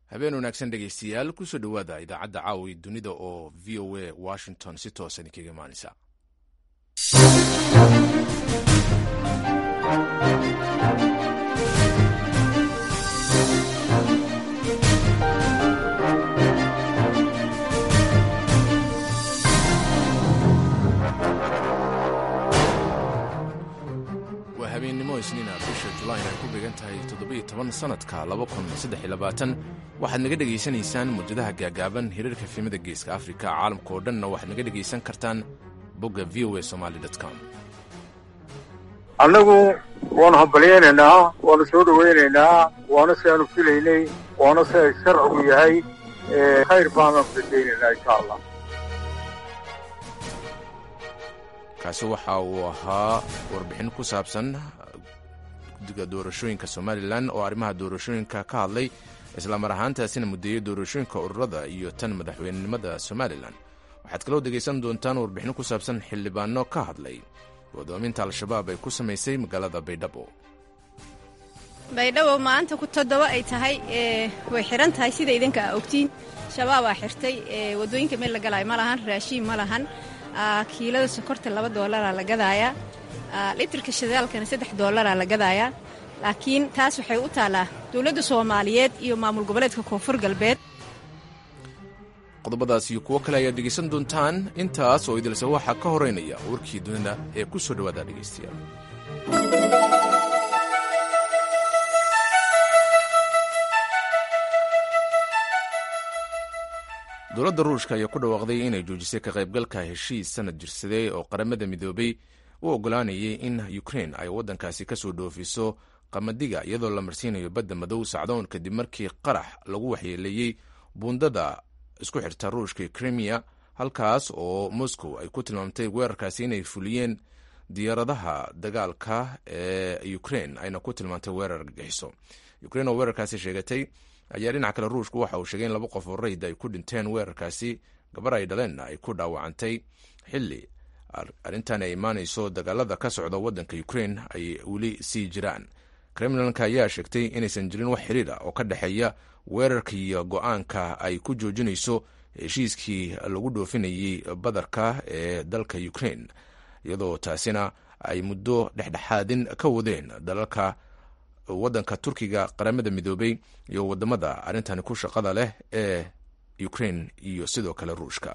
habeen wanaagsan dhegaystayaal kusoo dhowaada idaacadda caawi dunida oo v o a washington si toosan idinkaga imaanaysa waa habeennimo isniina bisha julayn ay ku beegan tahay toddobiyo toban sannadka laba kun saddex iyo labaatan waxaad naga dhegaysanaysaan muujadaha gaagaaban hirarka filimada geeska afrika caalamka oo dhanna waxaad naga dhegaysan kartaan bogga v o a somaali com annagu waanu hambalyaynaynaa waanu soo dhowaynaynaa waana si aanu filaynay waana si ay sharcigu yahay khayr baanu rajaynaynaa insha allah kaasi waxa uu ahaa warbixin ku saabsan guddiga doorashooyinka somalilan oo arrimaha doorashooyinka ka hadlay islamar ahaantaasina muddeeyey doorashooyinka ururada iyo tan madaxweynenimada somalilan waxaad kaloo dhegaysan doontaan warbixin ku saabsan xildhibaano ka hadlay godoominta al-shabaab ay ku samaysay magaalada baydhabo baydhabo maanta ku toddoba ay tahay way xiran tahay sida idinka aa ogtiin shabaabaa xirtay wadooyinka meel la galaayo ma lahan raashiin ma lahan kiilada sokorta laba doolaraa la gadaayaa litirka shidaalkana saddex doolaraa la gadaayaa laakiin taas waxay u taallaa dowladda soomaaliyeed iyo maamul goboleedka koonfur galbeed qodobadaas iyo kuwo kale ayaad dhegaysan doontaan intaas oo idilse waxaa ka horeynaya warkii dunida ee ku soo dhowaada dhegaystayaal dowladda ruushka ayaa ku dhawaaqday inay joojisay ka qaybgalka heshiis sanad jirsaday oo qaramada midoobay u oggolaanayay in ukrein ay waddankaasi ka soo dhoofiso qamadiga iyadoo la marsiinayo badda madow sacdoon kadib markii qarax lagu waxyeeleeyey buundada isku xirta ruushka iyo krimiya halkaas oo moscow ay ku tilmaamtay weerarkaasi inay fuliyeen diyaaradaha dagaalka ee ukrein ayna ku tilmaamtay weerar argagixiso ukrein oo weerarkaasi sheegatay ayaa dhinaca kale ruushku waxa uu sheegay in laba qof oo rayid ay ku dhinteen weerarkaasi gabar ay dhaleenna ay ku dhaawacantay xilli arrintan ay imaanayso dagaalada ka socda waddanka ukrein ay weli sii jiraan kremlinka ayaa sheegtay inaysan jirin wax xiriir ah oo ka dhexeeya weerarka iyo go-aanka ay ku joojinayso heshiiskii lagu dhoofinayey badarka ee dalka ukrein iyadoo taasina ay muddo dhexdhexaadin ka wadeen dalalka waddanka turkiga qaramada midoobay iyo wadamada arrintani ku shaqada leh ee ukrein iyo sidoo kale ruushka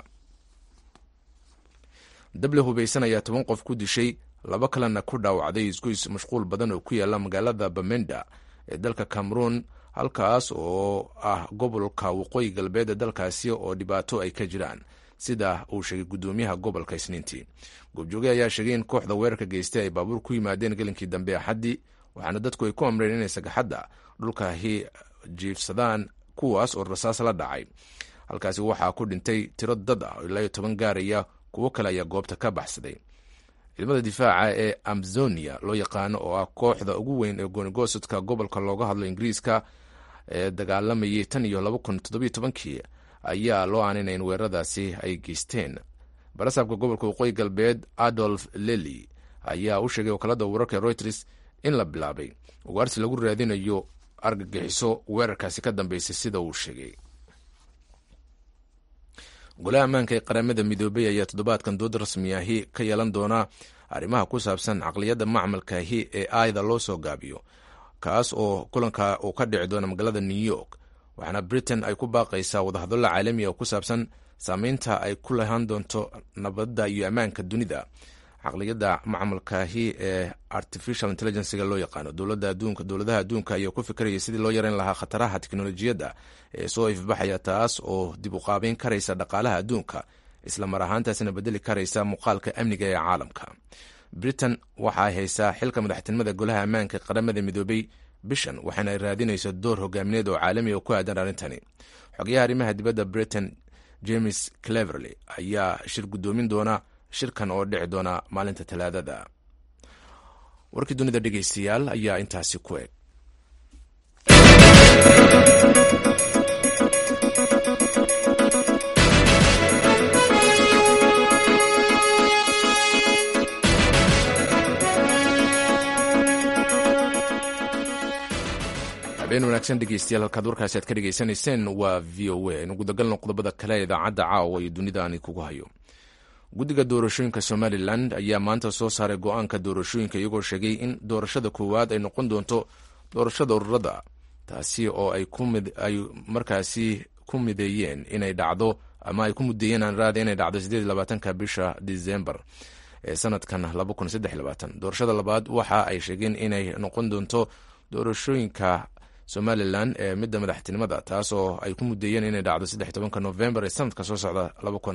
dable hubaysan ayaa toban qof ku dishay laba kalena ku dhaawacday isgoys mashquul badan oo ku yaala magaalada bamenda ee dalka cameroon halkaas oo ah gobolka waqooyi galbeed ee dalkaasi oo dhibaato ay ka jiraan sida uu sheegay guddoomiyaha gobolka isniintii goobjooge ayaa sheegay in kooxda weerarka geystay ay baabuur ku yimaadeen gelinkii dambe axaddii waxaana dadku ay ku amreen inay sagaxadda dhulkaahi jiifsadaan kuwaas oo rasaas la dhacay halkaasi waxaa ku dhintay tiro dad ah oo ilaa iyo toban gaaraya kuwo kale ayaa goobta ka baxsaday ciidamada difaaca ee amzonia loo yaqaano oo ah kooxda ugu weyn ee goonigosadka gobolka looga hadlo ingiriiska ee dagaalamayay tan iyo laba kun toddobiyo tobankii ayaa loo aaninay in weeraradaasi ay geysteen barasaabka gobolka waqooyi galbeed adolf lely ayaa u sheegay wakaalada wararka reuters in la bilaabay ugaarsi lagu raadinayo argagixiso weerarkaasi ka dambeysay sida uu sheegay golaha ammaanka ee qaramada midoobey ayaa toddobaadkan dood rasmi ahi ka yeelan doona arrimaha ku saabsan caqliyadda macmalkaahi ee aayda loo soo gaabiyo kaas oo kulanka uu ka dhici doona magaalada new york waxaana britain ay ku baaqaysaa wadahadallo caalamiga oo ku saabsan saameynta ay ku lahaan doonto nabadda iyo ammaanka dunida caqliyadda macmalkaahi ee artificial intelligencega loo yaqaano dowladaha adduunka ayaa ku fikiraya sidii loo yareyn lahaa khataraha teknolojiyadda ee soo ifbaxaya taas oo dib u qaabeyn karaysa dhaqaalaha adduunka isla mar ahaantaasina bedeli karaysa muuqaalka amniga ee caalamka britain waxa ay haysaa xilka madaxtinimada golaha ammaanka qaramada midoobay bishan waxaana ay raadinayso door hogaamineed oo caalami oo ku aadan arrintani xogayaha arrimaha dibadda britain james cleverley ayaa shir guddoomin doona shirkan oo dhici doona maalinta talaadada warkii dunida dhegeystayaal ayaa intaasi ku eg habeen wanaagsan dhegeystayaal halkaad warkaasi aad ka dhegaysanayseen waa v o a aynu gudagalno qodobada kale ee idaacadda caawa iyo dunida aan kugu hayo guddiga doorashooyinka somalilan ayaa maanta soo saaray go-aanka doorashooyinka iyagoo sheegay in doorashada koowaad ay noqon doonto doorashada ururada taasi oo ay markaasi ku mideeyeen inay dhacdo ama ay ku mudeeyeen aanraada inay dhacdo sideed labaatanka bisha disembar ee sanadkan doorashada labaad waxa ay sheegeen inay noqon doonto doorashooyinka somalilan ee midda madaxtinimada taas oo ay ku mudeeyeen inay dhacdo saddex tobanka novembar ee sanadka soo socda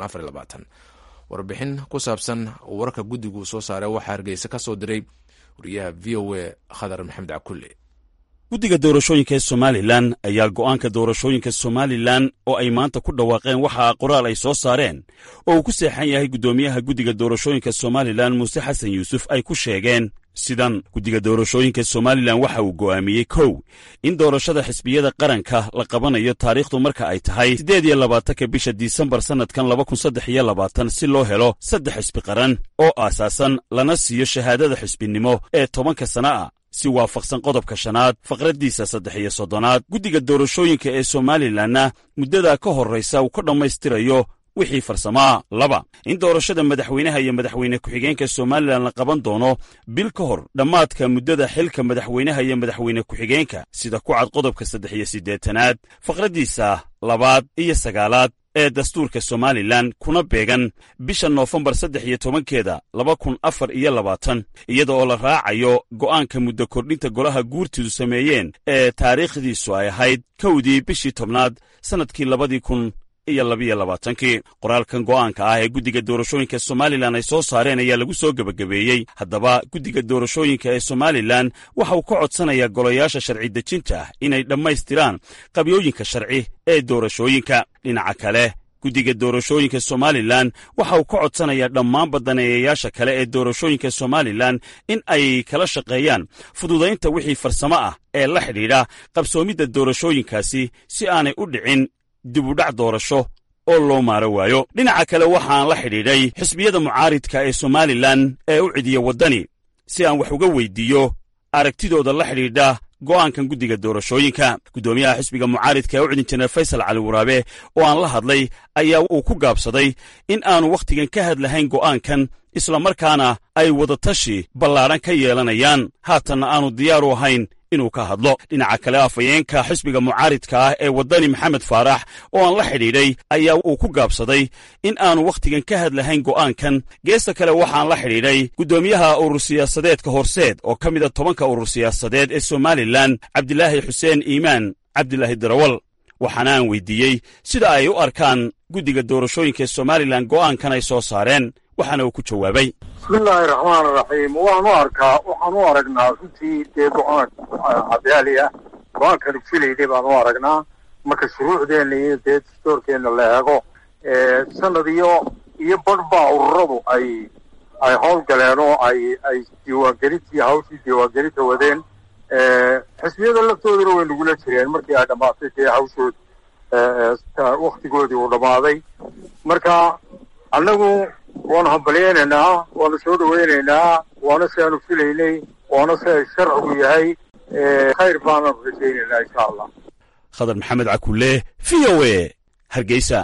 warbixin ku saabsan wararka guddigu soo saaray waxaa hargeysa ka soo diray wariyaha v o a khadar maxamed cakulle guddiga doorashooyinka ee somalilan ayaa go'aanka doorashooyinka somalilan oo ay maanta ku dhawaaqeen waxaa qoraal ay soo saareen oo uu ku seexan yahay guddoomiyaha guddiga doorashooyinka somalilan muuse xasan yuusuf ay ku sheegeen sidan guddiga doorashooyinka somalilan waxa uu go'aamiyey kow in doorashada xisbiyada qaranka la qabanayo taariikhdu marka ay tahay siddeed iyo labaatanka bisha disembar sannadkan laba kun saddex iyo labaatan si loo helo saddex xisbi qaran oo aasaasan lana siiyo shahaadada xisbinimo ee tobanka sana a si waafaqsan qodobka shanaad faqraddiisa saddex iyo soddonaad guddiga doorashooyinka ee somalilanna muddadaa ka horraysa uu ka dhammaystirayo wixii farsamaa laba in doorashada madaxweynaha iyo madaxweyne ku-xigeenka somalilan la qaban doono bil ka hor dhammaadka muddada xilka madaxweynaha iyo madaxweyne ku-xigeenka sida ku cad qodobka saddex iyo siddeetanaad faqraddiisa labaad iyo sagaalaad ee dastuurka somalilan kuna beegan bisha noofembar saddex iyo tobankeeda laba kun afar iyo labaatan iyada oo la raacayo go'aanka muddo kordhinta golaha guurtidu sameeyeen ee taariikhdiisu ay ahayd kowdii bishii tobnaad sannadkii labadii kun iyo labiyo labaatankii qoraalkan go'aanka ah ee guddiga doorashooyinka somalilan ay soo saareen ayaa lagu soo gebagabeeyey haddaba guddiga doorashooyinka ee somalilan waxa uu ka codsanayaa golayaasha sharci dejinta inay dhammaystiraan qabyooyinka sharci ee doorashooyinka dhinaca kale guddiga doorashooyinka somalilan waxa uu ka codsanayaa dhammaan badaneeyayaasha kale ee doorashooyinka somalilan in ay kala shaqeeyaan fududaynta wixii farsamo ah ee la xidhiidha qabsoomidda doorashooyinkaasi si aanay u dhicin dibudhac doorasho oo loo maaro waayo dhinaca kale waxaan la xidhiidhay xisbiyada mucaaridka ee somalilan ee u cidiya waddani si aan wax uga weyddiiyo aragtidooda la xidhiidha go'aankan guddiga doorashooyinka guddoomiyaha xisbiga mucaaridka ee u cidin jineer faysal cali waraabe oo aan la hadlay ayaa uu ku gaabsaday in aanu wakhtigan ka hadlahayn go'aankan islamarkaana ay wadatashi ballaadhan ka yeelanayaan haatanna aanu diyaar u ahayn inuu ka hadlo dhinaca kale afhayeenka xisbiga mucaaridka ah ee waddani maxamed faarax oo aan la xidhiidhay ayaa uu ku gaabsaday in aanu wakhtigan ka hadlahayn go'aankan geesta kale waxaan la xidhiidhay guddoomiyaha urur siyaasadeedka horseed oo ka mida tobanka urur siyaasadeed ee somalilan cabdilaahi xuseen iimaan cabdilaahi darawal waxaana aan weydiiyey sida ay u arkaan guddiga doorashooyinka ee somalilan go'aankan ay soo saareen waxaana uu ku jawaabay bismillaahi raxmaan raxiim waan u arkaa waxaan u aragnaa runtii dee go-aan cadaali ah go-aankanu filayday baan u aragnaa marka shuruucdeenna iyo dee dastoorkeenna la eego sanad iyo iyo badhbaa ururadu ay ay howlgaleen oo ay ay diiwaangelintii hawshii diiwaangelinta wadeen xisbiyada laftooduna way nagula jireen markii ay dhammaatay dee hawshood waktigoodii uu dhammaaday marka annagu waanu hambalyaynaynaa waanu soo dhawaynaynaa waana si aanu filaynay waana si ay sharcigu yahay khayr baananu rajaynaynaa insha allah khadar maxamed cakulle v o e hargeysa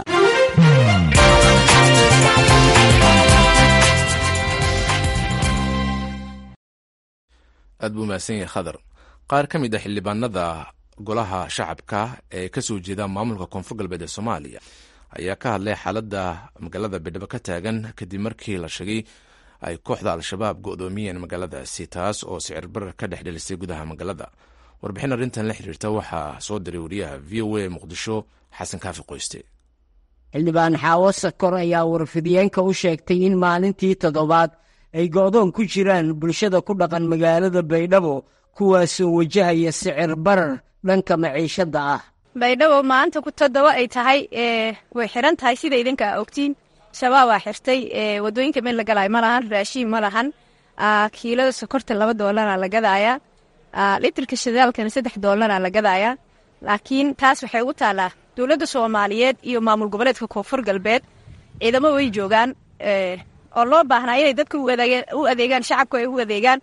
aad buu mahadsan yahay khadar qaar ka mid a xildhibaanada golaha shacabka ee ka soo jeeda maamulka koonfur galbeed ee soomaaliya ayaa ka hadlay xaaladda magaalada baydhabo ka taagan kadib markii la sheegay ay kooxda al-shabaab go'doomiyeen magaaladaasi taas oo sicir barar ka dhex dhelisay gudaha magaalada warbixin arrintan la xiriirta waxaa soo diray wariyaha v o a muqdisho xasan kaafi qoyste xildhibaan xaawo sakor ayaa warfidiyeenka u sheegtay in maalintii toddobaad ay go'doon ku jiraan bulshada ku dhaqan magaalada baydhabo kuwaasoo wajahaya sicir barar dhanka maciishadda ah baydhabo maanta ku toddoba ay tahay way xiran tahay sida idinka a ogtiin shabaabaa xirtay wadooyinka meel la galaayo ma lahan raashiin ma lahan kiilada sokorta laba doolara la gadaaya litirka shidaalkana saddex doolara la gadaaya laakiin taas waxay ugu taalaa dowladda soomaaliyeed iyo maamul goboleedka koonfur galbeed ciidamo way joogaan oo loo baahnaa inay dadka u adeegaan shacabka ay u adeegaan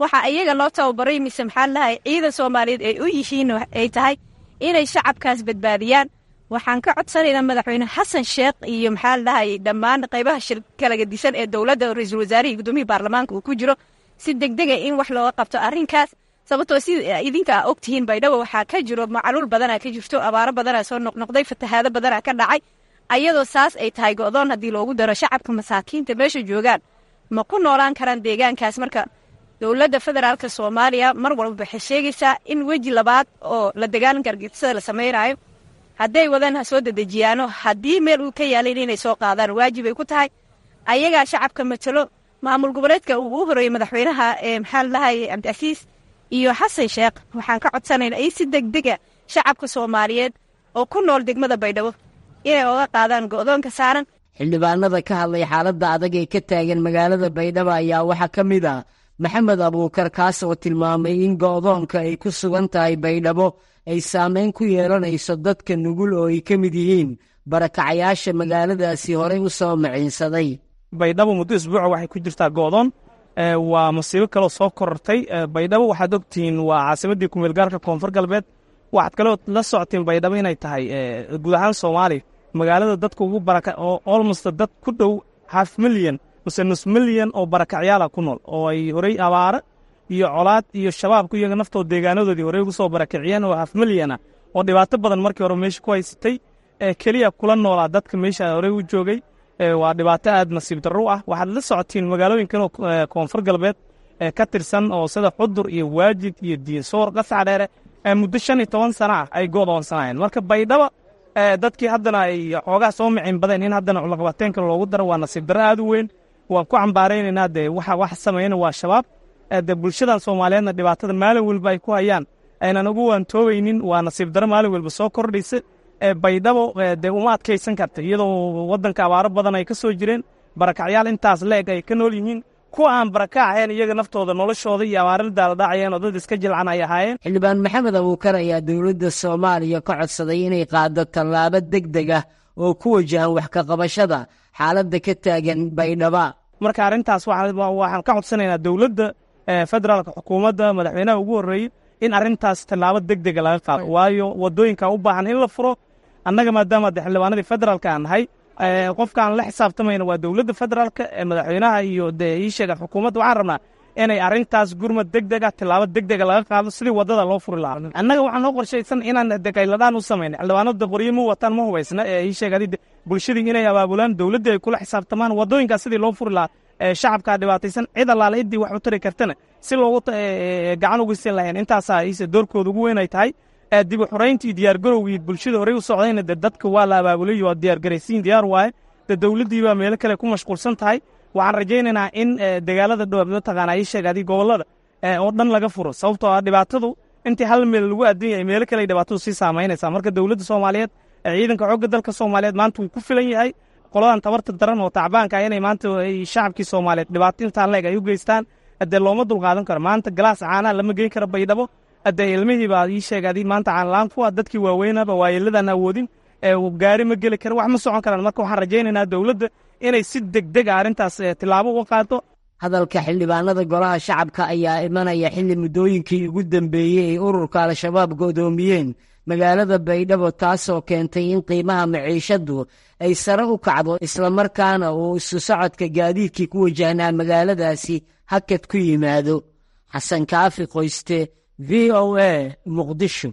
waxa iyaga loo tababaray mise maxaa lahay ciidan soomaaliyeed ay u yihiin ay tahay inay shacabkaas badbaadiyaan waxaan ka codsanaynaa madaxweyne xasan sheekh iyo maxaa lahay dhammaan qaybaha shir kala gedisan ee dowladda ra-iisul wasaarihii gudoomiyii baarlamaanka uu ku jiro si degdega in wax looga qabto arrinkaas sababtoo sida idinka a ogtihiin baydhabo waxaa ka jiro macaluul badanaa ka jirto abaaro badanaa soo noqnoqday fatahaado badanaa ka dhacay ayadoo saas ay tahay go'doon haddii loogu daro shacabka masaakiinta meesha joogaan ma ku noolaan karaan deegaankaas marka dowladda federaalk soomaaliya mar walba waxay sheegaysaa in weji labaad oo la dagaalanka argixisada la samaynayo hadday wadaan ha soo dedejiyaano haddii meel uu ka yaalin inay soo qaadaan waajib ay ku tahay ayagaa shacabka matalo maamul goboleedka uu u horeeyey madaxweynaha ee maxaa ladahay cabdicasiis iyo xasan sheekh waxaan ka codsanaynaa in si degdega shacabka soomaaliyeed oo ku nool degmada baydhabo inay oga qaadaan go'doonka saaran xildhibaanada ka hadlay xaaladda adag ee ka taagan magaalada baydhabo ayaa waxaa ka mid ah maxamed abuukar kaas oo tilmaamay in go'doonka ay ku sugan tahay baydhabo ay saameyn ku yeelanayso dadka nugul oo ay ka mid yihiin barakacayaasha magaaladaasi horey u soo maciinsaday baydhabo muddo isbuuca waxay ku jirtaa go'doon waa masiibo kaloo soo korortay baydhabo waxaad ogtihiin waa caasimaddii kumeelgaarka koonfur galbeed waxaad kaloo la socotiin baydhabo inay tahay guud ahaan soomaaliya magaalada dadka ugu baraka oo olmost dad ku dhow half milyan mase nus milyan oo barakacyaala ku nool oo ay horey abaare iyo colaad iyo shabaabku iyaga naftooda deegaanadoodii horey ugu soo barakiciyeen oo half milyan ah oo dhibaato badan markii hore meesha ku haysatay keliya kula noolaa dadka meesha horey u joogay waa dhibaato aad nasiib darro ah waxaad la socotiin magaalooyinkan koonfur galbeed ka tirsan oo sida xudur iyo waajid iyo diinsoor qascadheere muddo shan iyo toban sana ah ay go'doonsanaayeen marka baydhaba dadkii haddana ay xoogaa soo micin badeen in haddana culaqabateenka loogu daro waa nasiib darro aad u weyn waan ku cambaaraynaynaa dee waxa wax sameeyana waa shabaab dee bulshadan soomaaliyeedna dhibaatada maalin walba ay ku hayaan aynan ugu waantoobaynin waa nasiib darro maalin walba soo kordhaysa baydhabo dee uma adkaysan karta iyadoo waddanka abaaro badan ay ka soo jireen barakacyaal intaas leeg ay ka nool yihiin kuwa aan baraka ahayn iyaga naftooda noloshooda iyo abaarada daaladhacayeen oo dad iska jilcan ay ahaayeen xildhibaan maxamed abuukar ayaa dowladda soomaaliya ka codsaday inay qaado tallaabo deg deg ah oo ku wajahan wax ka qabashada xaaladda ka taagan baydhaba marka arrintaas waxaan ka codsanaynaa dowladda federaalka xukuumadda madaxweynaha ugu horreeyey in arrintaas tallaabo deg dega laga qaado waayo waddooyinka u baahan in la furo annaga maadaama de xildhibaanadii federaalka aan nahay qofka aan la xisaabtamayna waa dowladda federaalka madaxweynaha iyo dee ii sheega xukuumadda waxaan rabnaa inay arrintaas gurmad deg deg ah tillaabo deg dega laga qaado sidii waddada loo furi lahaa annaga waxaa noo qorshaysan inaan degayladhaan u samayna xildhibaanada qoryo ma wataan ma hubaysna ee ii sheega bulshadii inay abaabulaan dowladdii ay kula xisaabtamaan waddooyinkaas sidii loo furi lahaa shacabkaa dhibaataysan cid allaale ciddii wax u tari kartana si loogu gacan ugu siin lahayn intaasaa iise doorkooda ugu weyn ay tahay dib u xorayntii diyaargarowgii bulshada horey u socdayna de dadka waa la abaabulay waa diyaargaraysiin diyaar waaye de dowladdii baa meelo kale ku mashquulsan tahay waxaan rajaynaynaa in dagaalada dhow mataqaana ii sheeg adii gobollada oo dhan laga furo sababtoo ah dhibaatadu intii hal meel lagu adan yahay meelo kale ay dhibaatadu sii saamaynaysaa marka dowladda soomaaliyeed ciidanka xoogga dalka soomaaliyeed maanta wuu ku filan yahay qoladan tabarta daran oo tacbaanka ah inay maanta shacabkii soomaaliyeed dhibaato intaan leeg ay u geystaan dee looma dulqaadan karo maanta galaas caanaha lama geyn karo baydhabo dee ilmihii baa ii sheegadi maanta caanlaan ku ah dadkii waaweynaba waayeeladan awoodin gaari ma geli kara wax ma socon karaan marka waxaan rajaynaynaa dowladda inay si degdeg a arrintaas tillaabo uga qaado hadalka xildhibaanada golaha shacabka ayaa imanaya xilli muddooyinkii ugu dambeeyey ay ururka al-shabaab go'doomiyeen magaalada baydhabo taasoo keentay in qiimaha maciishaddu ay sare u kacdo islamarkaana uu isu socodka gaadiidkii ku wajahnaa magaaladaasi hakad ku yimaado xasan kaafi qoyste v o a muqdisho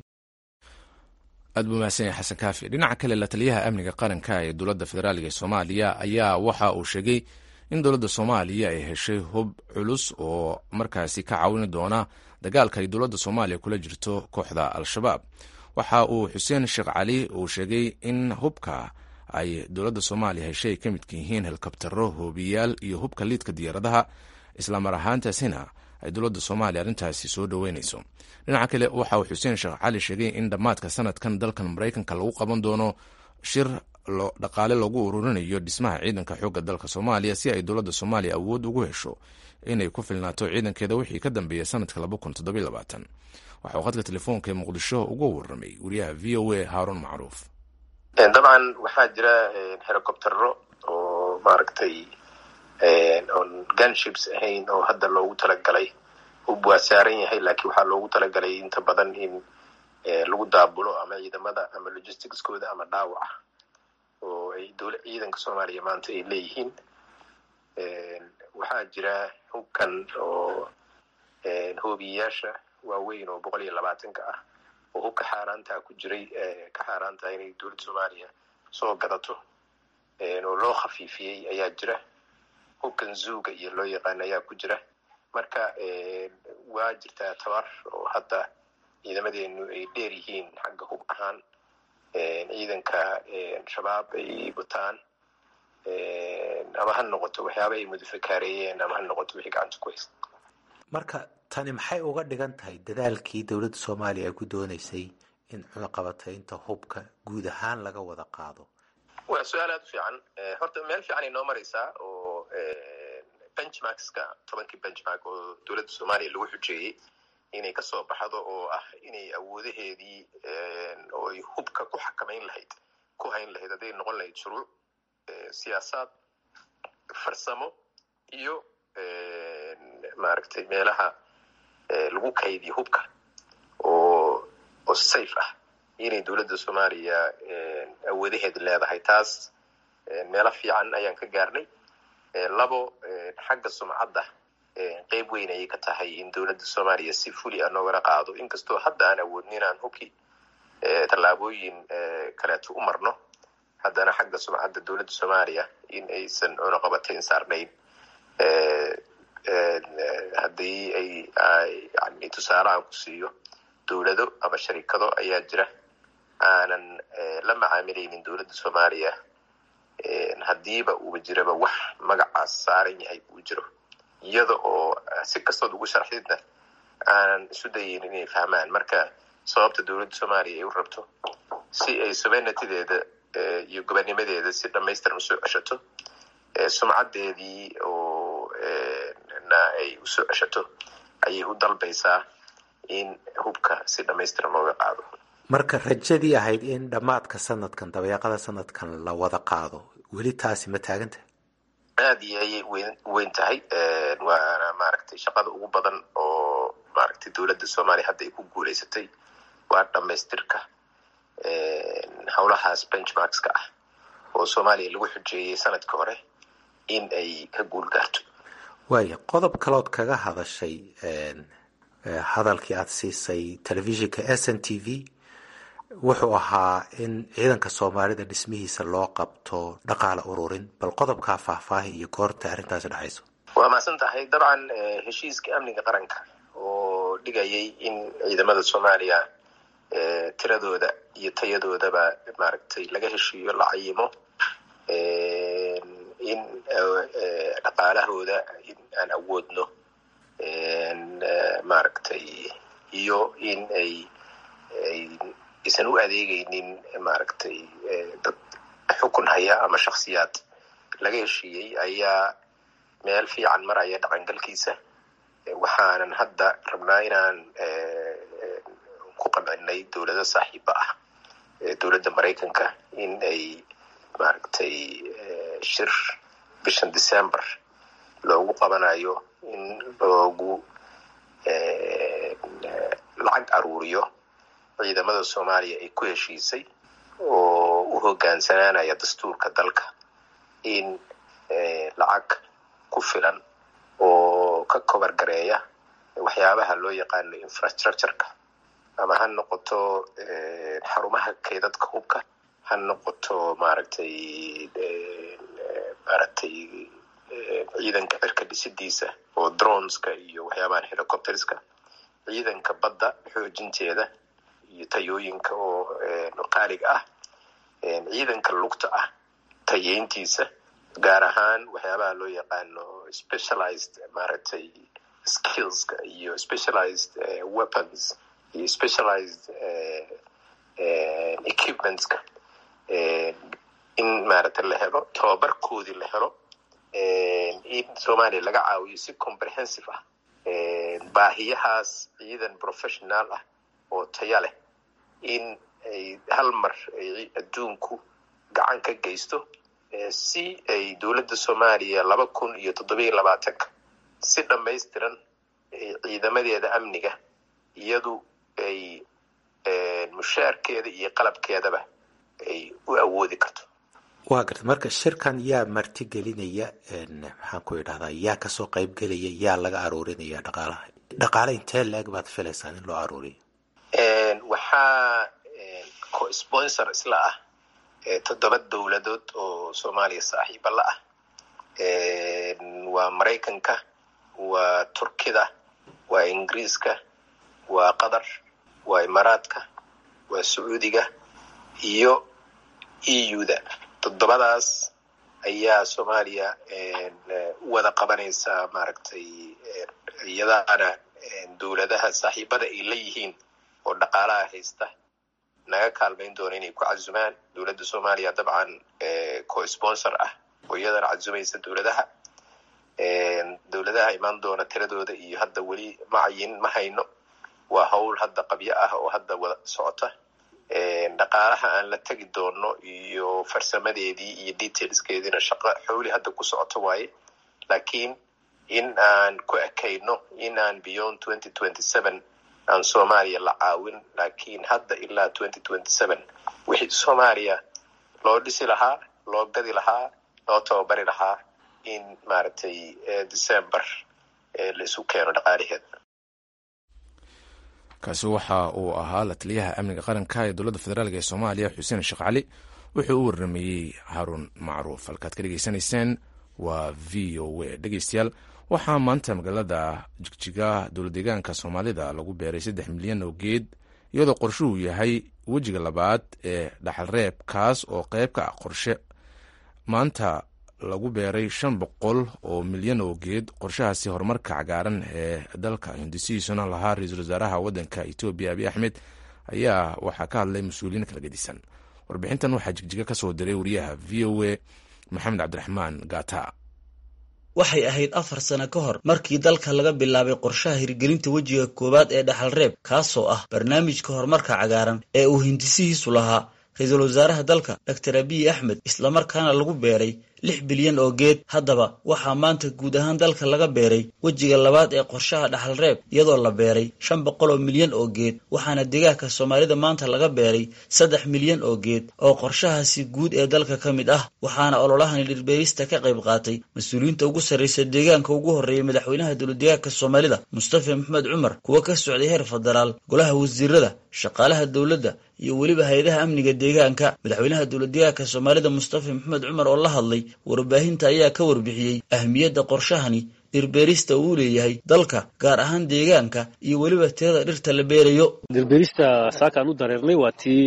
aad buu mahadsan yahay xasan kaafi dhinaca kale la taliyaha amniga qaranka ee dowladda federaaliga ee soomaaliya ayaa waxa uu sheegay in dowladda soomaaliya ay heshay hub culus oo markaasi ka caawini doona dagaalka ay dowladda soomaaliya kula jirto kooxda al-shabaab waxa uu xuseen sheekh cali uu sheegay in hubka ay dowladda soomaaliya heshay ay ka midka yihiin helikabtaro hoobiyaal iyo hubka liidka diyaaradaha islamar ahaantaasina ay dowladda soomaaliya arrintaasi soo dhoweynayso dhinaca kale waxa uu xuseen sheekh cali sheegay in dhammaadka sanadkan dalkan maraykanka lagu qaban doono shir dhaqaale lagu ururinayo dhismaha ciidanka xoogga dalka soomaaliya si ay dowladda soomaaliya awood ugu hesho inay ku filnaato ciidankeeda wixii ka dambeeya sanadka waxauu khadka telefoonka ee muqdisho uga waramay wariyaha v o a haaruun macruuf dabcan waxaa jira helicoptero oo maaragtay oon gunships ahayn oo hadda loogu talagalay hub waa saaran yahay laakiin waxaa loogu talagalay inta badan in lagu daabulo ama ciidamada ama logisticskooda ama dhaawaca oo ay dowla ciidanka soomaaliya maanta ay leeyihiin waxaa jira hubkan oo hoobiyayaasha waaweyn oo boqol iyo labaatanka ah oo hubka xaaraantaa ku jiray ka xaaraantaha inay dowladda soomaaliya soo gadato oo loo khafiifiyey ayaa jira hubkan zuuga iyo loo yaqaan ayaa ku jira marka waa jirtaa tabar oo hadda ciidamadeenu ay dheer yihiin xagga hub ahaan ciidanka shabaab ay wataan ama ha noqoto waxyaaba ay mudafakaareeyeen ama ha noqoto wixii gacanta ku haysta marka tani maxay uga dhigan tahay dadaalkii dowladda soomaaliya ay ku dooneysay in cunaqabataynta hubka guud ahaan laga wada qaado waa su-aal aada u fiican horta meel fiican ay noo maraysaa oo benchmarkska tobankii benchmark oo dowladda soomaaliya lagu xujeeyey inay kasoo baxdo oo ah inay awoodaheedii oo ay hubka ku xakamayn lahayd ku hayn lahayd hadday noqon lahayd shuruuc siyaasaad farsamo iyo maaragtay meelaha lagu kaydiyo hubka oo oo safe ah inay dowladda soomaaliya awoodaheeda leedahay taas meelo fiican ayaan ka gaarnay labo xagga sumcadda qeyb weyn ayay ka tahay in dowladda soomaaliya si fuli a noogala qaado inkastoo hadda aan awoodni inaan hubkii tallaabooyin kaleeto u marno haddana xagga sumcadda dowladda soomaaliya in aysan cunaqabatayn saarnayn haddii ay yani tusaale aan ku siiyo dowlado ama sharikado ayaa jira aanan la macaamilaynin dowladda soomaaliya haddiiba uuba jiraba wax magacaas saaran yahay uu jiro iyada oo si kastood ugu sharxdidna aanan isu dayaynin inay fahmaan marka sababta dowladda soomaaliya ay u rabto si ay sobenatideeda iyo gobanimadeeda si dhamaystiran usoo ceshato sumcaddeedii oo na ay usoo ceshato ayay u dalbaysaa in hubka si dhamaystiran looga qaado marka rajadii ahayd in dhammaadka sanadkan dabeeqada sanadkan la wada qaado weli taasi ma taaganta aada iyo ayay wen weyn tahay waana maaragtay shaqada ugu badan oo maaragtay dowladda soomaaliya hadda ay ku guuleysatay waa dhamaystirka howlahaas benchmarkska ah oo soomaaliya lagu xujeeyey sanadka hore in ay ka guul gaarto waaya qodob kalood kaga hadashay hadalkii aada siisay telefishinka s n t v wuxuu ahaa in ciidanka soomaalida dhismihiisa loo qabto dhaqaale ururin bal qodobkaa faahfaahi iyo goorta arrintaasi dhexayso waa mahadsan tahay dabcan heshiiska amniga qaranka oo dhigayay in ciidamada soomaaliya tiradooda iyo tayadoodaba maaragtay laga heshiiyo la cayimo in dhaqaalahooda in aan awoodno maaragtay iyo in ay ay aysan u adeegaynin maaragtay dad xukun haya ama shaksiyaad laga heshiiyey ayaa meel fiican maraya dhaqangalkiisa waxaanan hadda rabnaa inaan ku qancinay dowlado saaxiiba ah dowladda maraykanka in ay maaragtay shir bishan december loogu qabanayo in loogu lacag aruuriyo ciidamada soomaaliya ay ku heshiisay oo u hogaansanaanaya dastuurka dalka in lacag ku filan oo ka kobar gareeya waxyaabaha loo yaqaano infrastructureka ama ha noqoto xarumaha keydadka hubka ha noqoto maaragtay maaragtay ciidanka cirka dhisidiisa oo droneska iyo waxyaabahan helicopterska ciidanka badda xoojinteeda iyo tayooyinka oo qaaliga ah ciidanka lugta ah tayeyntiisa gaar ahaan waxyaabaha loo yaqaano specialized maaragtay skillska iyo specialized weapons iyo specialized equipmentska in maaragtay la helo tababarkoodii la helo in soomaaliya laga caawiyo si comprehensive ah baahiyahaas ciidan professional ah oo taya leh in ay hal mar ay adduunku gacan ka geysto si ay dowladda soomaaliya laba kun iyo toddobiyo labaatanka si dhamaystiran ciidamadeeda amniga iyadu ay mushaarkeeda iyo qalabkeedaba ay u awoodi karto waa garta marka shirkan yaa marti gelinaya maxaan ku idhahdaa yaa kasoo qayb gelaya yaa laga aruurinaya dhaqaalaha dhaqaale intee la-eg baad filaysaan in loo aruuriyo waxaa co-sponsor isla ah toddoba dowladood oo soomaaliya saaxiiba la ah waa maraykanka waa turkida waa ingiriiska waa qatar waa imaaraadka waa sacuudiga iyo eu-da toddobadaas ayaa soomaaliya u wada qabanaysaa maaragtay iyadaana dowladaha saaxiibada ay la yihiin oo dhaqaalaha haysta naga kaalmayn doona inay ku casumaan dowladda soomaaliya dabcan co-sponsor ah oo iyadana casumaysa dowladaha dowladaha imaan doona tiradooda iyo hadda weli macayin ma hayno waa howl hadda qabyo ah oo hadda wada socota dhaqaalaha aan la tegi doono iyo farsamadeedii iyo detailskeediina shaqo xowli hadda ku socoto waaye laakiin in aan ku ekayno in aan beyond twenty twenty seven aan soomaaliya la caawin laakiin hadda ilaa twenty twenty seven wixii soomaaliya loo dhisi lahaa loo gadi lahaa loo tababari lahaa in maaragtay december la isu keeno dhaqaalaheeda kaasi waxa uu ahaa la taliyaha amniga qaranka ee dowladda federaalk ee soomaaliya xuseen sheekh cali wuxuu u warrameeyey haarun macruuf halkaad ka dhegeysanayseen waa v o a dhegeystayaal waxaa maanta magaalada jigjiga dowlad deegaanka soomaalida lagu beeray saddex milyan oo geed iyadoo qorshuhu yahay wejiga labaad ee dhaxalreeb kaas oo qayb ka ah qorshe maanta lagu beeray shan boqol oo milyan oo geed qorshahaasi horumarka cagaaran ee dalka hindisihiisuna lahaa ra-iisul wasaaraha waddanka etoobiya abiy axmed ayaa waxaa ka hadlay mas-uuliyiin kala gedisan warbixintan waxaa jigjiga ka soo diray wariyaha v o a maxamed cabdiraxmaan gata waxay ahayd afar sano ka hor markii dalka laga bilaabay qorshaha hirgelinta wejiga koowaad ee dhaxalreeb kaasoo ah barnaamijka horumarka cagaaran ee uu hindisihiisu lahaa ra-iisul wasaaraha dalka doctor abiy axmed islamarkaana lagu beeray lix bilyan oo geed haddaba waxaa maanta guud ahaan dalka laga beeray wejiga labaad ee qorshaha dhaxalreeb iyadoo la beeray shan boqol oo milyan oo geed waxaana deegaanka soomaalida maanta laga beeray saddex milyan oo geed oo qorshahaasi guud ee dalka ka mid ah waxaana ololahani dhirbeerista ka qayb qaatay mas-uuliyiinta ugu sarraysa deegaanka ugu horreeyay madaxweynaha dowladdeegaanka soomaalida mustafa maxmed cumar kuwa ka socday heer federaal golaha wasiirada shaqaalaha dowladda iyo weliba hay-adaha amniga deegaanka madaxweynaha dowladdeegaanka soomaalida mustafa maxmed cumar oo la hadlay warbaahinta ayaa ka warbixiyey ahmiyadda qorshahani dhirbeerista uu leeyahay dalka gaar ahaan deegaanka iyo weliba tirada dhirta la beerayo dhirbeerista saakaan u dareernay waa tii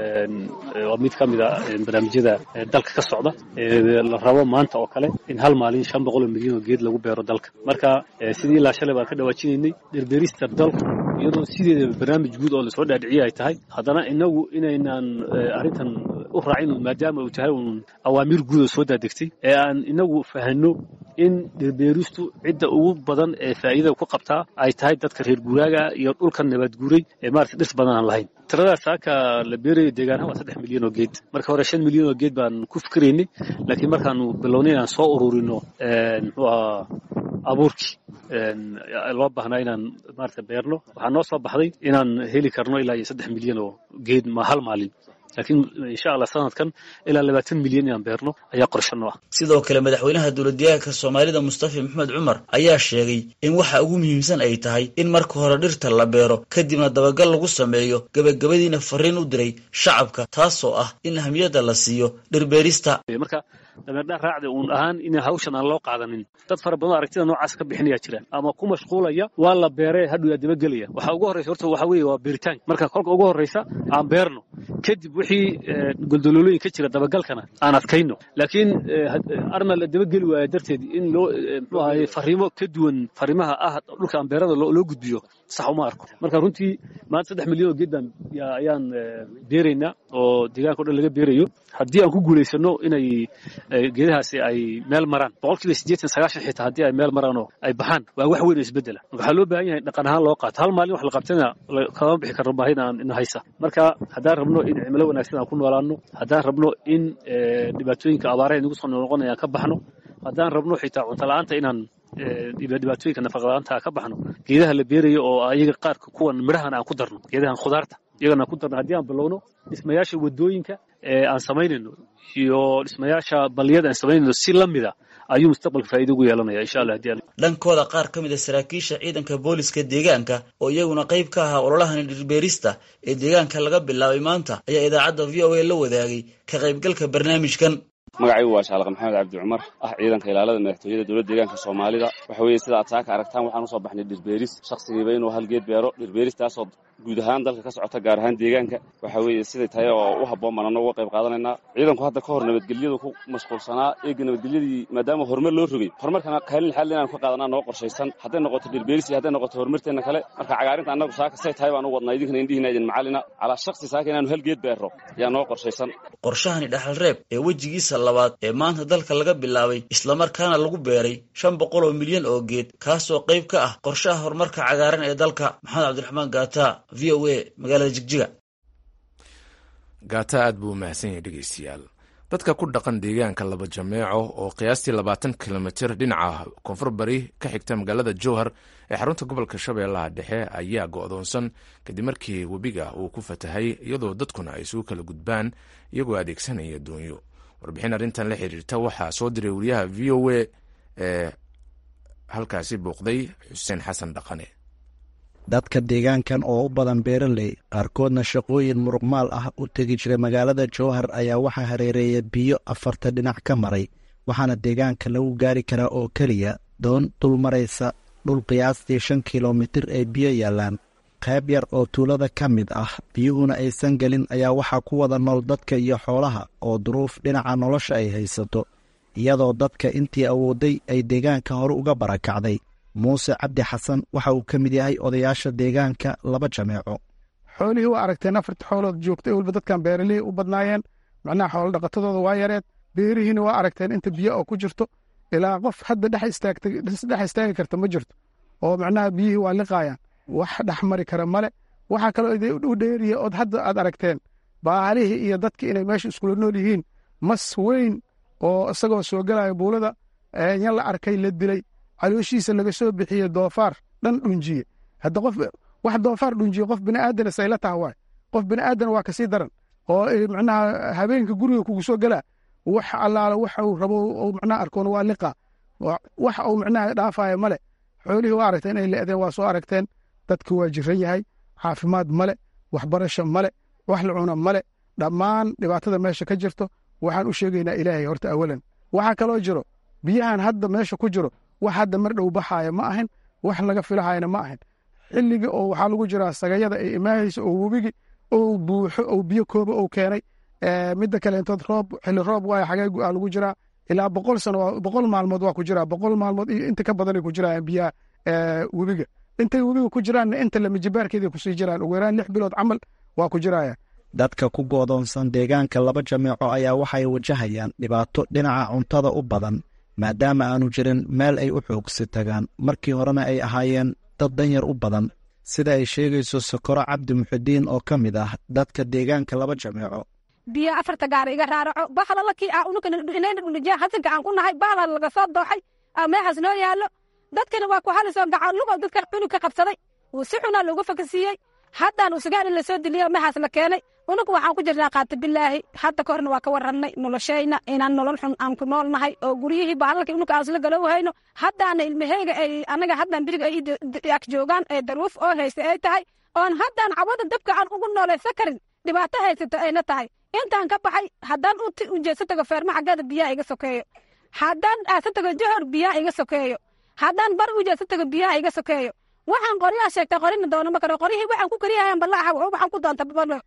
waa mid ka mid a barnaamijyada dalka ka socda la rabo maanta oo kale in hal maalin shan boqol oo milyan oo geed lagu beero dalka marka sidii ilaa shalay baan ka dhawaajinaynay dhirbeerista dalku iyadoo sideedaba barnaamij guud oo lasoo dhaadhiciye ay tahay haddana inagu inaynaan arrintan u raacin maadaama uu tahay uun awaamiir guud oo soo daadegtay ee aan inagu fahanno in dhirbeeristu cidda ugu badan ee faa'iidada ku qabtaa ay tahay dadka reer guuraaga iyo dhulkan nabaadguuray ee maarata dhirta badan aan lahayn tiradaas saaka la beerayo deegaanaha waa saddex milyan oo geed marka hore shan milyan oo geed baan ku fikiraynay laakiin markaanu bilownay inaan soo ururino muxuu ahaa abuurkii loo baahnaa inaan maarata beerno waxaa noo soo baxday inaan heli karno ilaa iyo saddex milyan oo geed ma hal maalin laakiin insha allah sanadkan ilaa labaatan milyan inaan beerno ayaa qorshano ah sidoo kale madaxweynaha dowladdeegaanka soomaalida mustafa maxmed cumar ayaa sheegay in waxa ugu muhiimsan ay tahay in marka hore dhirta la beero kadibna dabagal lagu sameeyo gebagabadiina fariin u diray shacabka taasoo ah in ahmiyadda la siiyo dhirbeerista marka dameerdhaan raacda uun ahaan in hawshan aan loo qaadanin dad fara badan aragtida noocaas ka bixinayaa jira ama ku mashquulaya waa la beeree hadhow yaa dabagelaya waxaa ugu horreysa horta waxaa weeye waa beeritaanka marka kolka ugu horreysa aan beerno kadib wixii goldololooyin ka jira dabagalkana aan adkayno laakiin arma la dabageli waaya darteed in loo muxuu ahaye fariimo ka duwan fariimaha ah dhulka aan beerada loo gudbiyo sax uma arko marka runtii maanta saddex milyan oo geed baan ayaan beeraynaa oo deegaanka o dhan laga beerayo haddii aan ku guulaysano inay geedahaasi ay meel maraan boqolkiiba siddeetan sagaashan xitaa haddii ay meel maraan oo ay baxaan waa wax weyn oo isbeddela marka waxaa loo baahan yahay dhaqan ahaan loo qaato hal maalin wax la qabtana kama bixi karno baahida aan ina haysa marka haddaan rabno in cimilo wanaagsan aan ku noolaano haddaan rabno in dhibaatooyinka abaaraha nagu soo noqonaya aan ka baxno haddaan rabno xitaa cunto la-aanta inaan dhibaatooyinka nafaqadaanta ka baxno geedaha la beerayo oo ayaga qaarka kuwan midhahan aan ku darno geedahan khudaarta iyagana aan ku darno haddii aan bilowno dhismayaasha wadooyinka aan samaynayno iyo dhismayaasha balliyada aan samaynayno si la mida ayuu mustaqbalka faa'iido ugu yeelanaya insha allah haddii dhankooda qaar ka mid a saraakiisha ciidanka booliska deegaanka oo iyaguna qayb ka ahaa ololahani dhirbeerista ee deegaanka laga bilaabay maanta ayaa idaacadda v o a la wadaagay ka qaybgalka barnaamijkan magacaygu waa shaaliq maxamed cabdi cumar ah ciidanka ilaalada madaxtooyada dowladda deegaanka soomaalida waxa weeye sida aad saaka aragtaan waxaan usoo baxnay dhirbeeris shakhsigiiba inuu hal geed beero dhirbeeristaasoo guud ahaan dalka ka socota gaar ahaan deegaanka waxa weeye siday tahay oo u habboon baan anna uga qayb qaadanaynaa ciidanku hadda ka hor nabadgelyadu ku mashquulsanaa eega nabadgelyadii maadaama horumar loo rogay horumarkana kaalin xaal inaanu ka qaadanaa noo qorshaysan hadday noqoto dhirbeeris iyo hadday noqoto horumarteenna kale marka cagaarinta annagu saaka say tahay baan u wadnaa idinkana indhihiina idin macallina calaa shakhsi saaka inaanu hal geed beero ayaa noo qorshaysan qorshahani dhaxal reeb ee wejigiisa labaad ee maanta dalka laga bilaabay islamarkaana lagu beeray shan boqol oo milyan oo geed kaasoo qayb ka ah qorshaha horumarka cagaaran ee dalka maxamed cabdiraxmaan gaata v o a magaalada jigjiga gaata aad buu umahadsan yahay dhegeystayaal dadka ku dhaqan deegaanka laba jameeco oo qiyaastii labaatan kilomitir dhinaca koonfur bari ka xigta magaalada jowhar ee xarunta gobolka shabeellaha dhexe ayaa go'doonsan kadib markii webiga uu ku fatahay iyadoo dadkuna ay isugu kala gudbaan iyagoo adeegsanaya doonyo warbixin arrintan la xiriirta waxaa soo diray wariyaha v o a ee halkaasi booqday xuseen xasan dhaqane dadka deegaankan oo u badan beeraley qaarkoodna shaqooyin muruqmaal ah u tegi jiray magaalada jowhar ayaa waxaa hareereeya biyo afarta dhinac ka maray waxaana deegaanka lagu gaari karaa oo keliya doon dul maraysa dhul qiyaastii shan kilomitir ay biyo yaallaan qayb yar oo tuulada ka mid ah biyuhuna aysan gelin ayaa waxaa ku wada nool dadka iyo xoolaha oo duruuf dhinaca nolosha ay haysato iyadoo dadka intii awooday ay deegaanka hore uga barakacday muuse cabdi xasan waxa uu ka mid yahay odayaasha deegaanka laba jameeco xoolihii waa aragteen afarta xoolood joogtay weliba dadkan beeralihii u badnaayeen macnaha xoolo dhaqatadooda waa yareed beerihiina waa aragteen inta biyo oo ku jirto ilaa qof hadda dhex istaagi karta ma jirto oo macnaha biyihii waa liqaayaan wax dhex mari kara male waxaa kaloo u dheeriya ood hadda aad aragteen baalihii iyo dadki inay meesha iskula nool yihiin mas weyn oo isagoo soo gelaya buulada yan la arkay la dilay calooshiisa laga soo bixiye doofaar dhan dhunjiye hadda qof wax doofaar dhunjiye qof bini'aadana sayla taha waay qof bini'aadan waa kasii daran oo macnaha habeenka guriga kugu soo gelaa wax allaala waxa uu rabo uu macnaha arkoon waa liqa wax uu macnaha dhaafaya male xoolihii waa aragteen inay le'deen waa soo aragteen dadki waa jiran yahay caafimaad male waxbarasho male wax la cuna male dhammaan dhibaatada meesha ka jirto waxaan u sheegaynaa ilaahay horta awalan waxaa kaloo jiro biyahan hadda meesha ku jiro wax hadda mar dhow baxaaya ma ahin wax laga filahayana ma ahin xilliga oo waxaa lagu jiraa sagayada ay imaahaysa oo webigi ou buuxo ou biyo kooba ou keenay midda kaleentood roob xilli roob waaya xagee aa lagu jiraa ilaa boqol sano boqol maalmood waa ku jiraa boqol maalmood iyo inta ka badanay ku jiraan biyaha webiga intay webiga ku jiraanna inta lamijibaarkeeday kusii jiraan ugu yaraan lix bilood camal waa ku jiraya dadka ku goodoonsan deegaanka laba jameeco ayaa waxay wajahayaan dhibaato dhinaca cuntada u badan maadaama aanu jirin meel ay u xoogsi tagaan markii horena ay ahaayeen dad danyar u badan sida ay sheegayso sokoro cabdi muxidiin oo ka mid ah dadka deegaanka laba jameeco biyo afarta gaara iga raaraco bahla lakii ah unukanadhija hasanka aan ku nahay bahla laga soo dooxay meexaas noo yaallo dadkana waa ku halisoo gacanlugo dadka cunug ka qabsaday wuu si xunaa loogu fakasiiyey haddaan usugaan in lasoo diliyo meexaas la keenay unugu waxaan ku jirnaa qaata bilaahi hadda ka horna waa ka warrannay noloshayna inaan nolol xun aan ku nool nahay oo guryihii baalalkii unuga aan isla galow hayno haddaana ilmaheyga ay anaga haddaan biriga ay ag joogaan ee daruuf oo haysta ay tahay oon haddaan cawada dabka aan ugu noolaysa karin dhibaato haysato ayna tahay intaan ka baxay haddaan u jeesa tago feerma xaggeeda biyaha iga sokeeyo haddaan aasa tago johor biyaha iga sokeeyo haddaan bar u jeesa tago biyaha iga sokeeyo waxaan qoryaha sheegtay qorina doono ma karo qoryihii waxaan ku kariyahayan ballaaxa waxaan ku doonta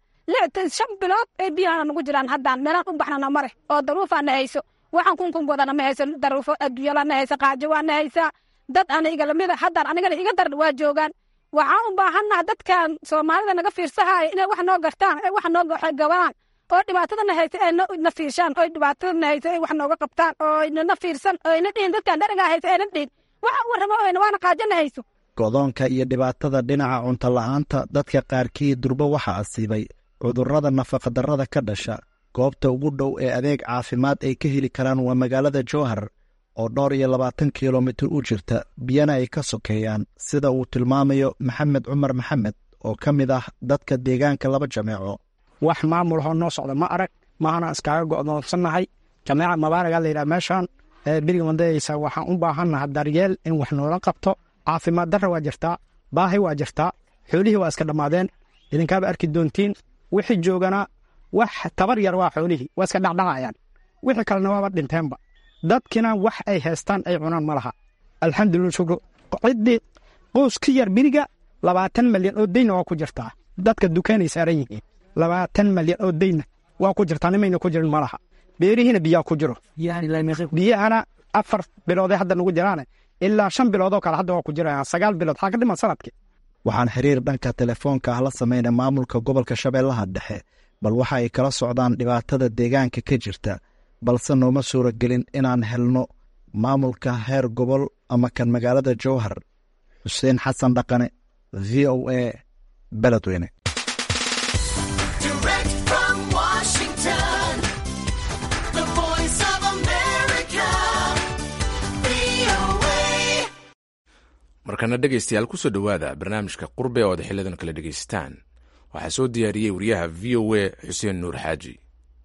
shan bilood ay biyahana nagu jiraan haddaan meelaan u baxnana mare oo daruufaana hayso waxaan kunkun wadana ma hayso daruufo adduunyalana haysa qaajo waana haysaa dad ana igalamida haddaan anigana iga daran waa joogaan waxaan u baahannaha dadkan soomaalida naga fiirsahaya inay wax noo gartaan ay wax noo gabaan oo dhibaatadana haysa ay na fiirshaan oo dhibaatadana haysa ay wax nooga qabtaan oo na fiirsan oo ayna dhihin dadkan dharagaa haysa ayna dhihin waxa u warramo oyna waana qaajana hayso godoonka iyo dhibaatada dhinaca cunto la'aanta dadka qaarkii durbo waxaa asiibay cudurrada nafaqadarrada ka dhasha goobta ugu dhow ee adeeg caafimaad ay ka heli karaan waa magaalada jowhar oo dhowr iyo labaatan kilomitir u jirta biyana ay ka sokeeyaan sida uu tilmaamayo maxamed cumar maxamed oo ka mid ah dadka deegaanka laba jameeco wax maamulhoo noo socda ma arag maana iskaaga go'doonsannahay jameeca mabaaragaa layidhaha meeshaan beriga mandayeysa waxaan u baahannaha daryeel in wax noola qabto caafimaad darra waa jirtaa baahi waa jirtaa xoolihii waa iska dhammaadeen idinkaaba arki doontiin wixii jooganaa wax tabar yar waa xoolihii waa iska dhacdhacayaan wixii kalena waaba dhinteenba dadkina wax ay haystaan ay cunaan ma laha alxamdulila shukru ciddii qoys ka yar beriga labaatan malyan oo deyna waa ku jirtaa dadka dukaanay saaran yihiin labaatan malyan oo deyna waa ku jirtaa nimayna ku jirin ma laha beerihiina biyaa ku jiro biyahana afar biloodee hadda nagu jiraane ilaa shan biloodoo kale hadda waa ku jirayaan sagaal bilood xaa ka dhiman sanadkii waxaan xiriir dhanka telefoonka ah la samaynay maamulka gobolka shabeellaha dhexe bal waxa ay kala socdaan dhibaatada deegaanka ka jirta balse nooma suuragelin inaan helno maamulka heer gobol ama kan magaalada jowhar xuseen xasan dhaqane v o a beledweyne markana dhegaystayaal kusoo dhowaada barnaamijka qurbe oo ad xiliyadan kala dhegaystaan waxaa soo diyaariyey wariyaha v o a xuseen nuur xaaji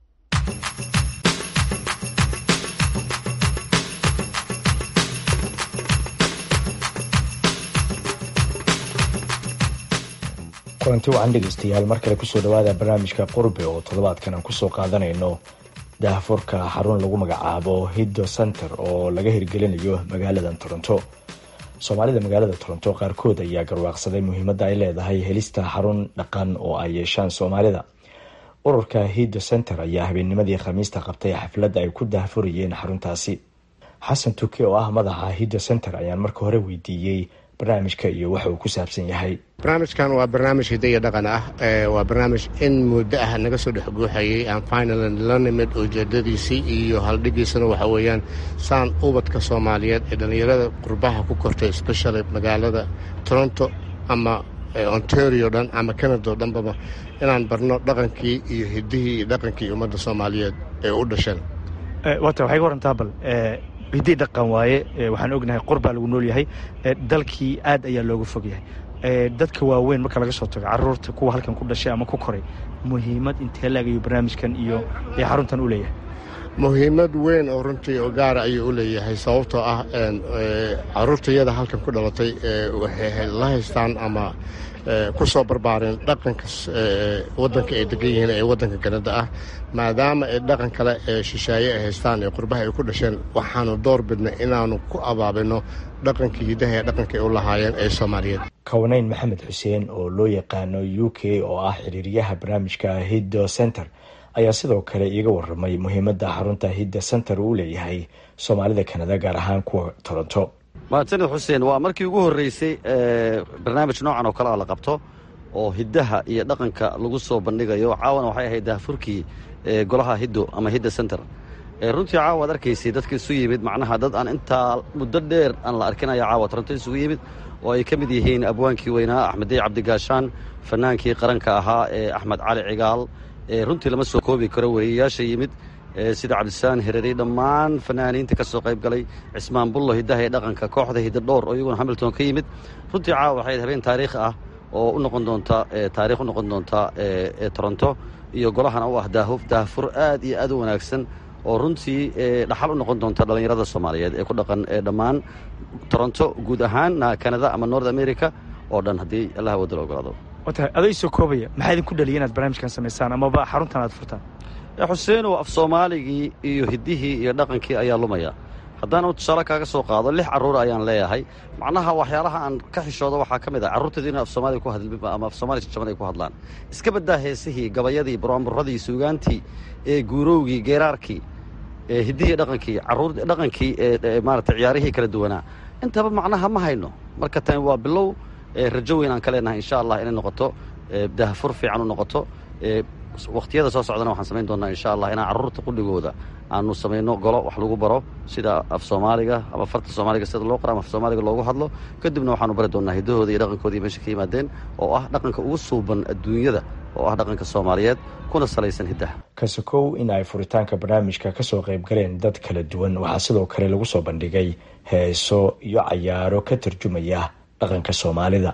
kulanti wacan dhegaystayaal mar kale kusoo dhowaada barnaamijka qurbe oo toddobaadkan aan kusoo qaadanayno daahfurka xarun lagu magacaabo hiddo center oo laga hirgelinayo magaalada toronto soomaalida magaalada toronto qaarkood ayaa garwaaqsaday muhiimadda ay leedahay helista xarun dhaqan oo ay yeeshaan soomaalida ururka hiddo center ayaa habeennimadii khamiista qabtay xafladda ay ku daahfurayeen xaruntaasi xasan tuke oo ah madaxa hiddo center ayaan marka hore weydiiyey barnaamijka iyo waxa uu ku saabsan yahay barnaamijkan waa barnaamij hidaya dhaqan ah waa barnaamij in muddo ah naga soo dhex guuxayay aan finalan la nimid ujeedadiisii iyo haldhigiisana waxa weeyaan saan ubadka soomaaliyeed ee dhallinyarada qurbaha ku kortay especially magaalada toronto ama ontario dhan ama canada o dhanbaba inaan barno dhaqankii iyo hidihii iyo dhaqankii ummadda soomaaliyeed ee u dhasheen waata waxay ka warantaa bal hidii dhaqan waaye waxaan ognahay qorbaa lagu nool yahay dalkii aad ayaa looga fog yahay dadka waaweyn marka laga soo tago caruurta kuwa halkan ku dhashay ama ku koray muhiimad intee laagayo barnaamijkan iyo xaruntan u leeyahay muhiimad weyn oo runtii oo gaara ayuu u leeyahay sababtoo ah caruurtayada halkan ku dhalatay waxay la haystaan ama ku soo barbaareen dhaqanka wadanka ay degan yihiin ee wadanka kanada ah maadaama ay dhaqan kale ee shisheeye ay haystaan ee qurbaha ay ku dhasheen waxaanu door bidnay inaanu ku abaabino dhaqankii hidaha ee dhaqanka ay u lahaayeen ee soomaaliyeed kownayn maxamed xuseen oo loo yaqaano u k oo ah xiriiryaha barnaamijka hiddo center ayaa sidoo kale iiga waramay muhiimadda xarunta hidda center uu leeyahay soomaalida kanada gaar ahaan kuwa toronto mahadsanid xuseen waa markii ugu horreysay barnaamij noocan oo kale a la qabto oo hiddaha iyo dhaqanka lagu soo bandhigayo caawana waxay ahayd daahfurkii golaha hiddo ama hidda center runtii caawa ad arkaysay dadka isu yimid macnaha dad aan intaa muddo dheer aan la arkinaya caawa toronto isugu yimid oo ay ka mid yihiin abwaankii weynaa axmeddey cabdigaashaan fanaankii qaranka ahaa ee axmed cali cigaal runtii lama soo koobi karo weriyayaasha yimid sida cabdisaan hereri dhammaan fanaaniinta ka soo qayb galay cismaan bullo hiddaha ee dhaqanka kooxda hidda dhowr oo iyaguna hamilton ka yimid runtii caawa waxay habeen taariikh ah oo u noqon doonta taarikh u noqon doonta toronto iyo golahana u ah daahuf daahfur aad iyo aad u wanaagsan oo runtii dhaxal u noqon doonta dhallinyarada soomaaliyeed ee ku dhaqan dhammaan toronto guud ahaan canada ama north america oo dhan haddii allah wadda la ogolaado watahay aday soo koobaya maxaa idinku dhaliya inaad barnaamijkan samaysaan amaba xaruntan aad furtaan xuseenow af soomaaligii iyo hiddihii iyo dhaqankii ayaa lumaya haddaan tusaale kaaga soo qaado lix carruura ayaan leeyahay macnaha waxyaalaha aan ka xishoodo waxaa ka mid ah carruurtaydu ina af soomaaliga ku hadlin ama af soomaaliga jajaban ay ku hadlaan iska baddaa heesihii gabayadii buraanburadii suugaantii ee guurowgii geeraarkii hiddihii dhaqankii carruur dhaqankii maarata ciyaarihii kala duwanaa intaba macnaha ma hayno marka tani waa bilow rajo weyn aan ka leenahay insha allah inay noqoto daahfur fiican u noqoto wakhtiyada soo socdana waxaan samayn doonaa insha allah inaan carruurta qudhigooda aanu samayno golo wax lagu baro sida af soomaaliga ama farta soomaaliga sida loo qoro ama af soomaaliga loogu hadlo kadibna waxaanu bari doonaa hiddahooda iyo dhaqankooda iyo meesha ka yimaadeen oo ah dhaqanka ugu suuban adduunyada oo ah dhaqanka soomaaliyeed kuna salaysan hiddaha kasakow in ay furitaanka barnaamijka kasoo qayb galeen dad kala duwan waxaa sidoo kale lagu soo bandhigay heeso iyo cayaaro ka tarjumaya dhaqanka soomaalida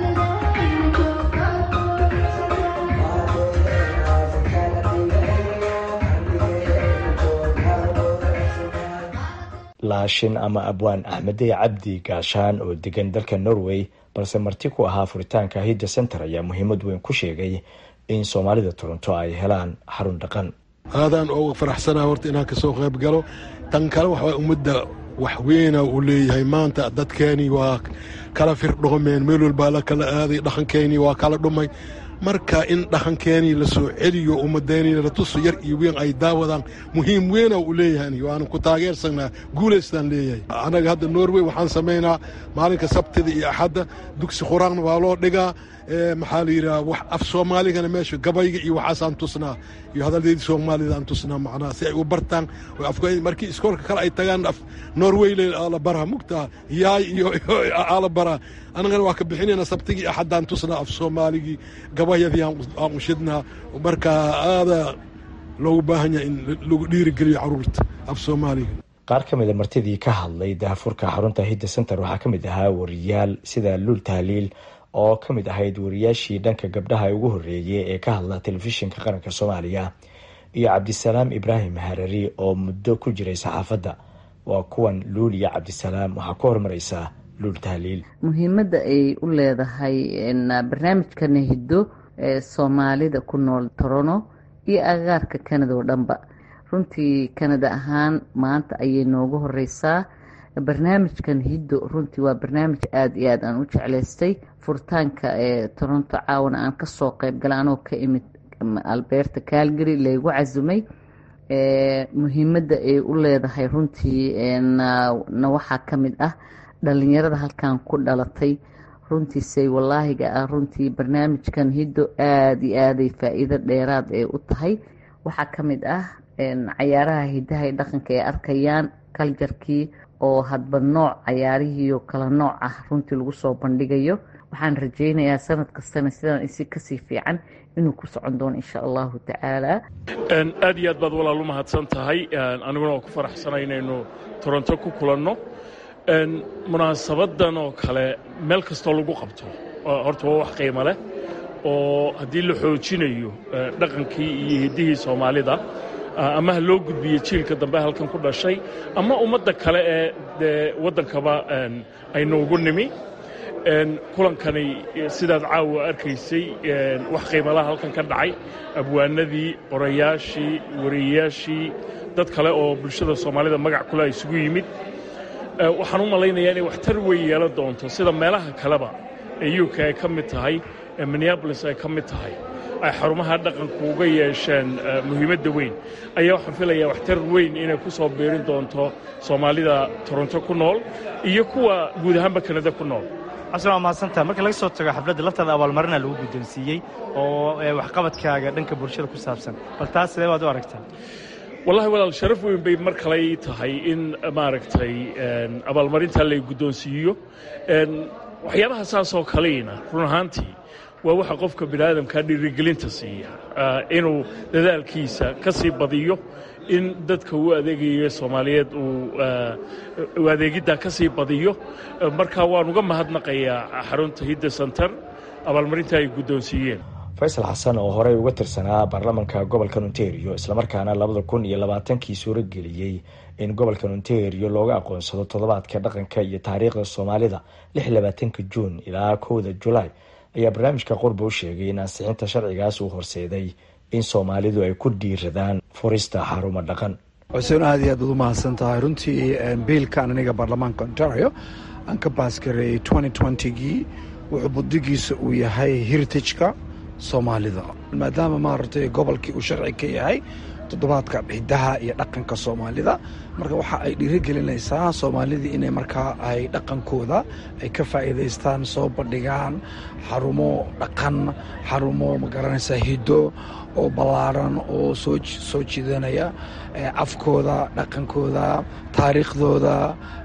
laashin ama abwaan axmedey cabdi gaashaan oo degan dalka norway balse marti ku ahaa furitaanka hidda center ayaa muhiimad weyn ku sheegay in soomaalida toronto ay helaan xarun dhaqan aadaan uga faraxsanaa horta inaan kasoo qayb galo tan kale waxaa ummadda wax weyna uu leeyahay maanta dadkeenii waa kala firdhoomeen meel walbaa la kala aaday dhaqankeenii waa kala dhumay marka in dhaqankeenii la soo celiyo ummadeenii la tuso yar iyo weyn ay daawadaan muhiim weyna uu leeyahay waanan ku taageersanaa guulaystaan leeyahay anaga hadda norway waxaan samaynaa maalinka sabtida iyo axadda dugsi quraanna waa loo dhigaa maxaa la yidhaha wax af soomaaligana meesha gabayga iyo waxaasaan tusnaa iyo hadaldeedii soomaalida aan tusnaa macnaha si ay u bartaan markii iskoolka kale ay tagaan af norweyle ala baraa mugtaa yaay iyo ala baraa annagana waa ka bixinayna sabtigii axaddaan tusnaa af soomaaligii gabayadii aan ushidnaa marka aada loogu baahan yahay in lagu dhiirigeliyo caruurta af soomaaliga qaar ka mida martidii ka hadlay daafurka xarunta hidda center waxaa ka mid ahaa wariyaal sida luul tahliil oo ka mid ahayd wariyaashii dhanka gabdhaha ugu horreeyay ee ka hadla telefishinka qaranka soomaaliya iyo cabdisalaam ibraahim harari oo muddo ku jiray saxaafadda waa kuwan luul iyo cabdisalaam waxaa ku horumareysaa luul tahliil muhiimadda ay u leedahay barnaamijkana hiddo ee soomaalida ku nool torono iyo agagaarka kanada oo dhanba runtii kanada ahaan maanta ayay noogu horeysaa barnaamijkan hiddo runtii waa barnaamij aada iyo aad aan u jeclaystay furitaanka ee toronto caawana aan kasoo qeyb gala anoo ka imid albeerta calgary laygu casumay muhiimadda ay u leedahay runtii na waxaa ka mid ah dhalinyarada halkan ku dhalatay runtiisay walaahiga ah runtii barnaamijkan hiddo aada iyo aaday faa-iido dheeraad ee u tahay waxaa ka mid ah cayaaraha hidaha ee dhaqanka ay arkayaan kaljarkii oo hadba nooc cayaarihiio kala nooc ah runtii lagu soo bandhigayo waxaan rajeynayaa sanad kastana sidan isi kasii fiican inuu ku socon doono insha allahu tacaala aad iyo aad baad walaal u mahadsan tahay aniguna waa ku faraxsana inaynu toronto ku kulanno munaasabadan oo kale meel kastoo lagu qabto horta waa wax qiimo leh oo haddii la xoojinayo dhaqankii iyo hiddihii soomaalida ama ha loo gudbiyo jiilka dambe halkan ku dhashay ama ummadda kale ee dee waddankaba aynu ugu nimi kulankani sidaad caawa arkaysay wax qiimalaha halkan ka dhacay abwaanadii qorayaashii wariyayaashii dad kale oo bulshada soomaalida magac kule isugu yimid waxaan u malaynayaa inay waxtar weyn yeelan doonto sida meelaha kaleba ee uk ay ka mid tahay ee minneabolis ay ka mid tahay ay xarumaha dhaqanku uga yeesheen muhiimadda weyn ayaa waxaan filayaa waxtar weyn inay ku soo biirin doonto soomaalida toronto ku nool iyo kuwa guud ahaanba kanada ku nool xasan waa mahadsantaha marka laga soo tago xafladda laftaada abaalmarina lagu guddoonsiiyey oo waxqabadkaaga dhanka bulshada ku saabsan bal taas sidee baad u aragtaa wallahi walaal sharaf weyn bay mar kale ii tahay in maaragtay abaalmarintaa lay guddoonsiiyo waxyaabaha saasoo kaleyna run ahaantii waa waxa qofka biniaadamkaa dhiirigelinta siiya inuu dadaalkiisa ka sii badiyo in dadka uu adeegayo soomaaliyeed uu adeegiddaa ka sii badiyo marka waan uga mahadnaqayaa xarunta hidda center abaalmarinta ay guddoonsiiyeen faysal xasan oo horey uga tirsanaa baarlamanka gobolka ontario islamarkaana labada kun iyo labaatankii suurageliyey in gobolka ontario looga aqoonsado toddobaadka dhaqanka iyo taariikhda soomaalida lix labaatanka juun ilaa kowda julaay ayaa barnaamijka qurba u sheegay in ansixinta sharcigaas uu horseeday in soomaalidu ay ku dhiiradaan furista xarumo dhaqan xuseen aad iyo aad baad u mahadsan tahay runtii biilkan aniga baarlamaanka ontario aan ka baasgareeyey gii wuxuu budigiisa uu yahay heritageka soomaalida maadaama maaragtay gobolkii uu sharci ka yahay toddobaadka hidaha iyo dhaqanka soomaalida marka waxa ay dhiirigelinaysaa soomaalidii inay markaa ay dhaqankooda ay ka faa'iidaystaan soo bandhigaan xarumo dhaqan xarumo magaranaysaa hiddo oo ballaaran oo soo soo jiidanaya afkooda dhaqankooda taariikhdooda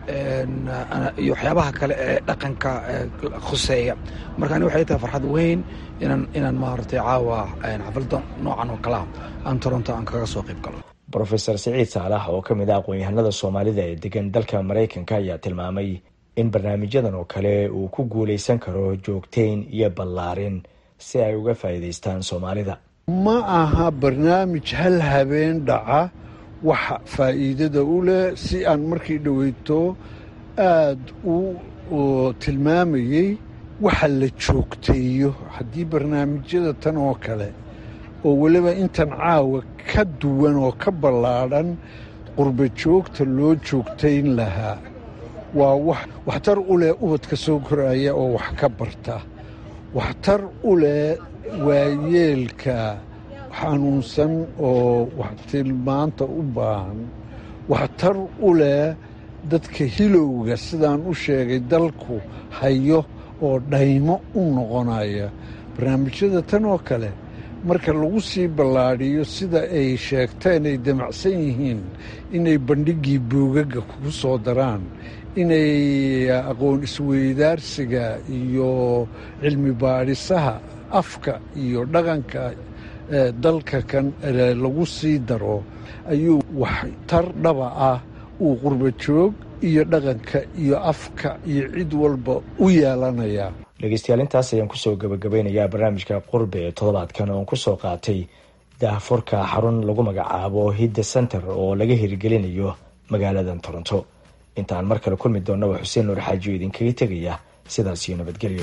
iyo waxyaabaha kale ee dhaqanka khuseeya marka ani waxay tahay farxad weyn inaan inaan maaragtay caawa xafladda noocan oo kalea aan toronto aan kaga soo qayb galo brofesor siciid saalax oo ka mid ah aqoon-yahanada soomaalida ee degan dalka maraykanka ayaa tilmaamay in barnaamijyadan oo kale uu ku guuleysan karo joogteyn iyo ballaarin si ay uga faa'iidaystaan soomaalida ma aha barnaamij hal habeen dhaca waxa faa'iidada u leh si aan markii dhoweyto aad u tilmaamayey waxa la joogteeyo haddii barnaamijyada tan oo kale oo weliba intan caawa ka duwan oo ka ballaadhan qurba joogta loo joogtayn lahaa waa wax waxtar u leh ubadka soo koraya oo wax ka barta waxtar u leh waayeelka xanuunsan oo wax tilmaanta u baahan waxtar u leh dadka hilowga sidaan u sheegay dalku hayo oo dhaymo u noqonaya barnaamijyada tan oo kale marka lagu sii ballaadhiyo sida ay sheegteen ay damacsan yihiin inay bandhiggii buugaga kugu soo daraan inay aqoon isweydaarsiga iyo cilmi baadhisaha afka iyo dhaqanka dalka kan lagu sii daro ayuu waxtar dhaba ah uu qurba joog iyo dhaqanka iyo afka iyo cid walba u yeelanayaa dhegeystayaal intaas ayaan kusoo gabagabeynayaa barnaamijka qurbe ee toddobaadkan oon kusoo qaatay daahfurka xarun lagu magacaabo hidda center oo laga hirgelinayo magaaladan toronto intaan mar kale kulmi doonnaba xuseen nuur xaajiyo idinkaga tegaya sidaas iyo nabadgelyo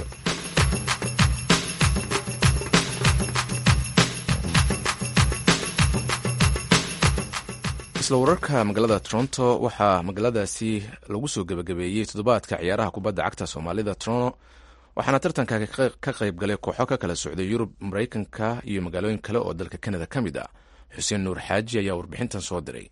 isla wararka magaalada toronto waxaa magaaladaasi lagu soo gebagabeeyey toddobaadka ciyaaraha kubadda cagta soomaalida toronto waxaana tartanka ka qayb galay kooxo ka kala socday yurub maraykanka iyo magaalooyin kale oo dalka kanada ka mid ah xuseen nuur xaaji ayaa warbixintan soo diray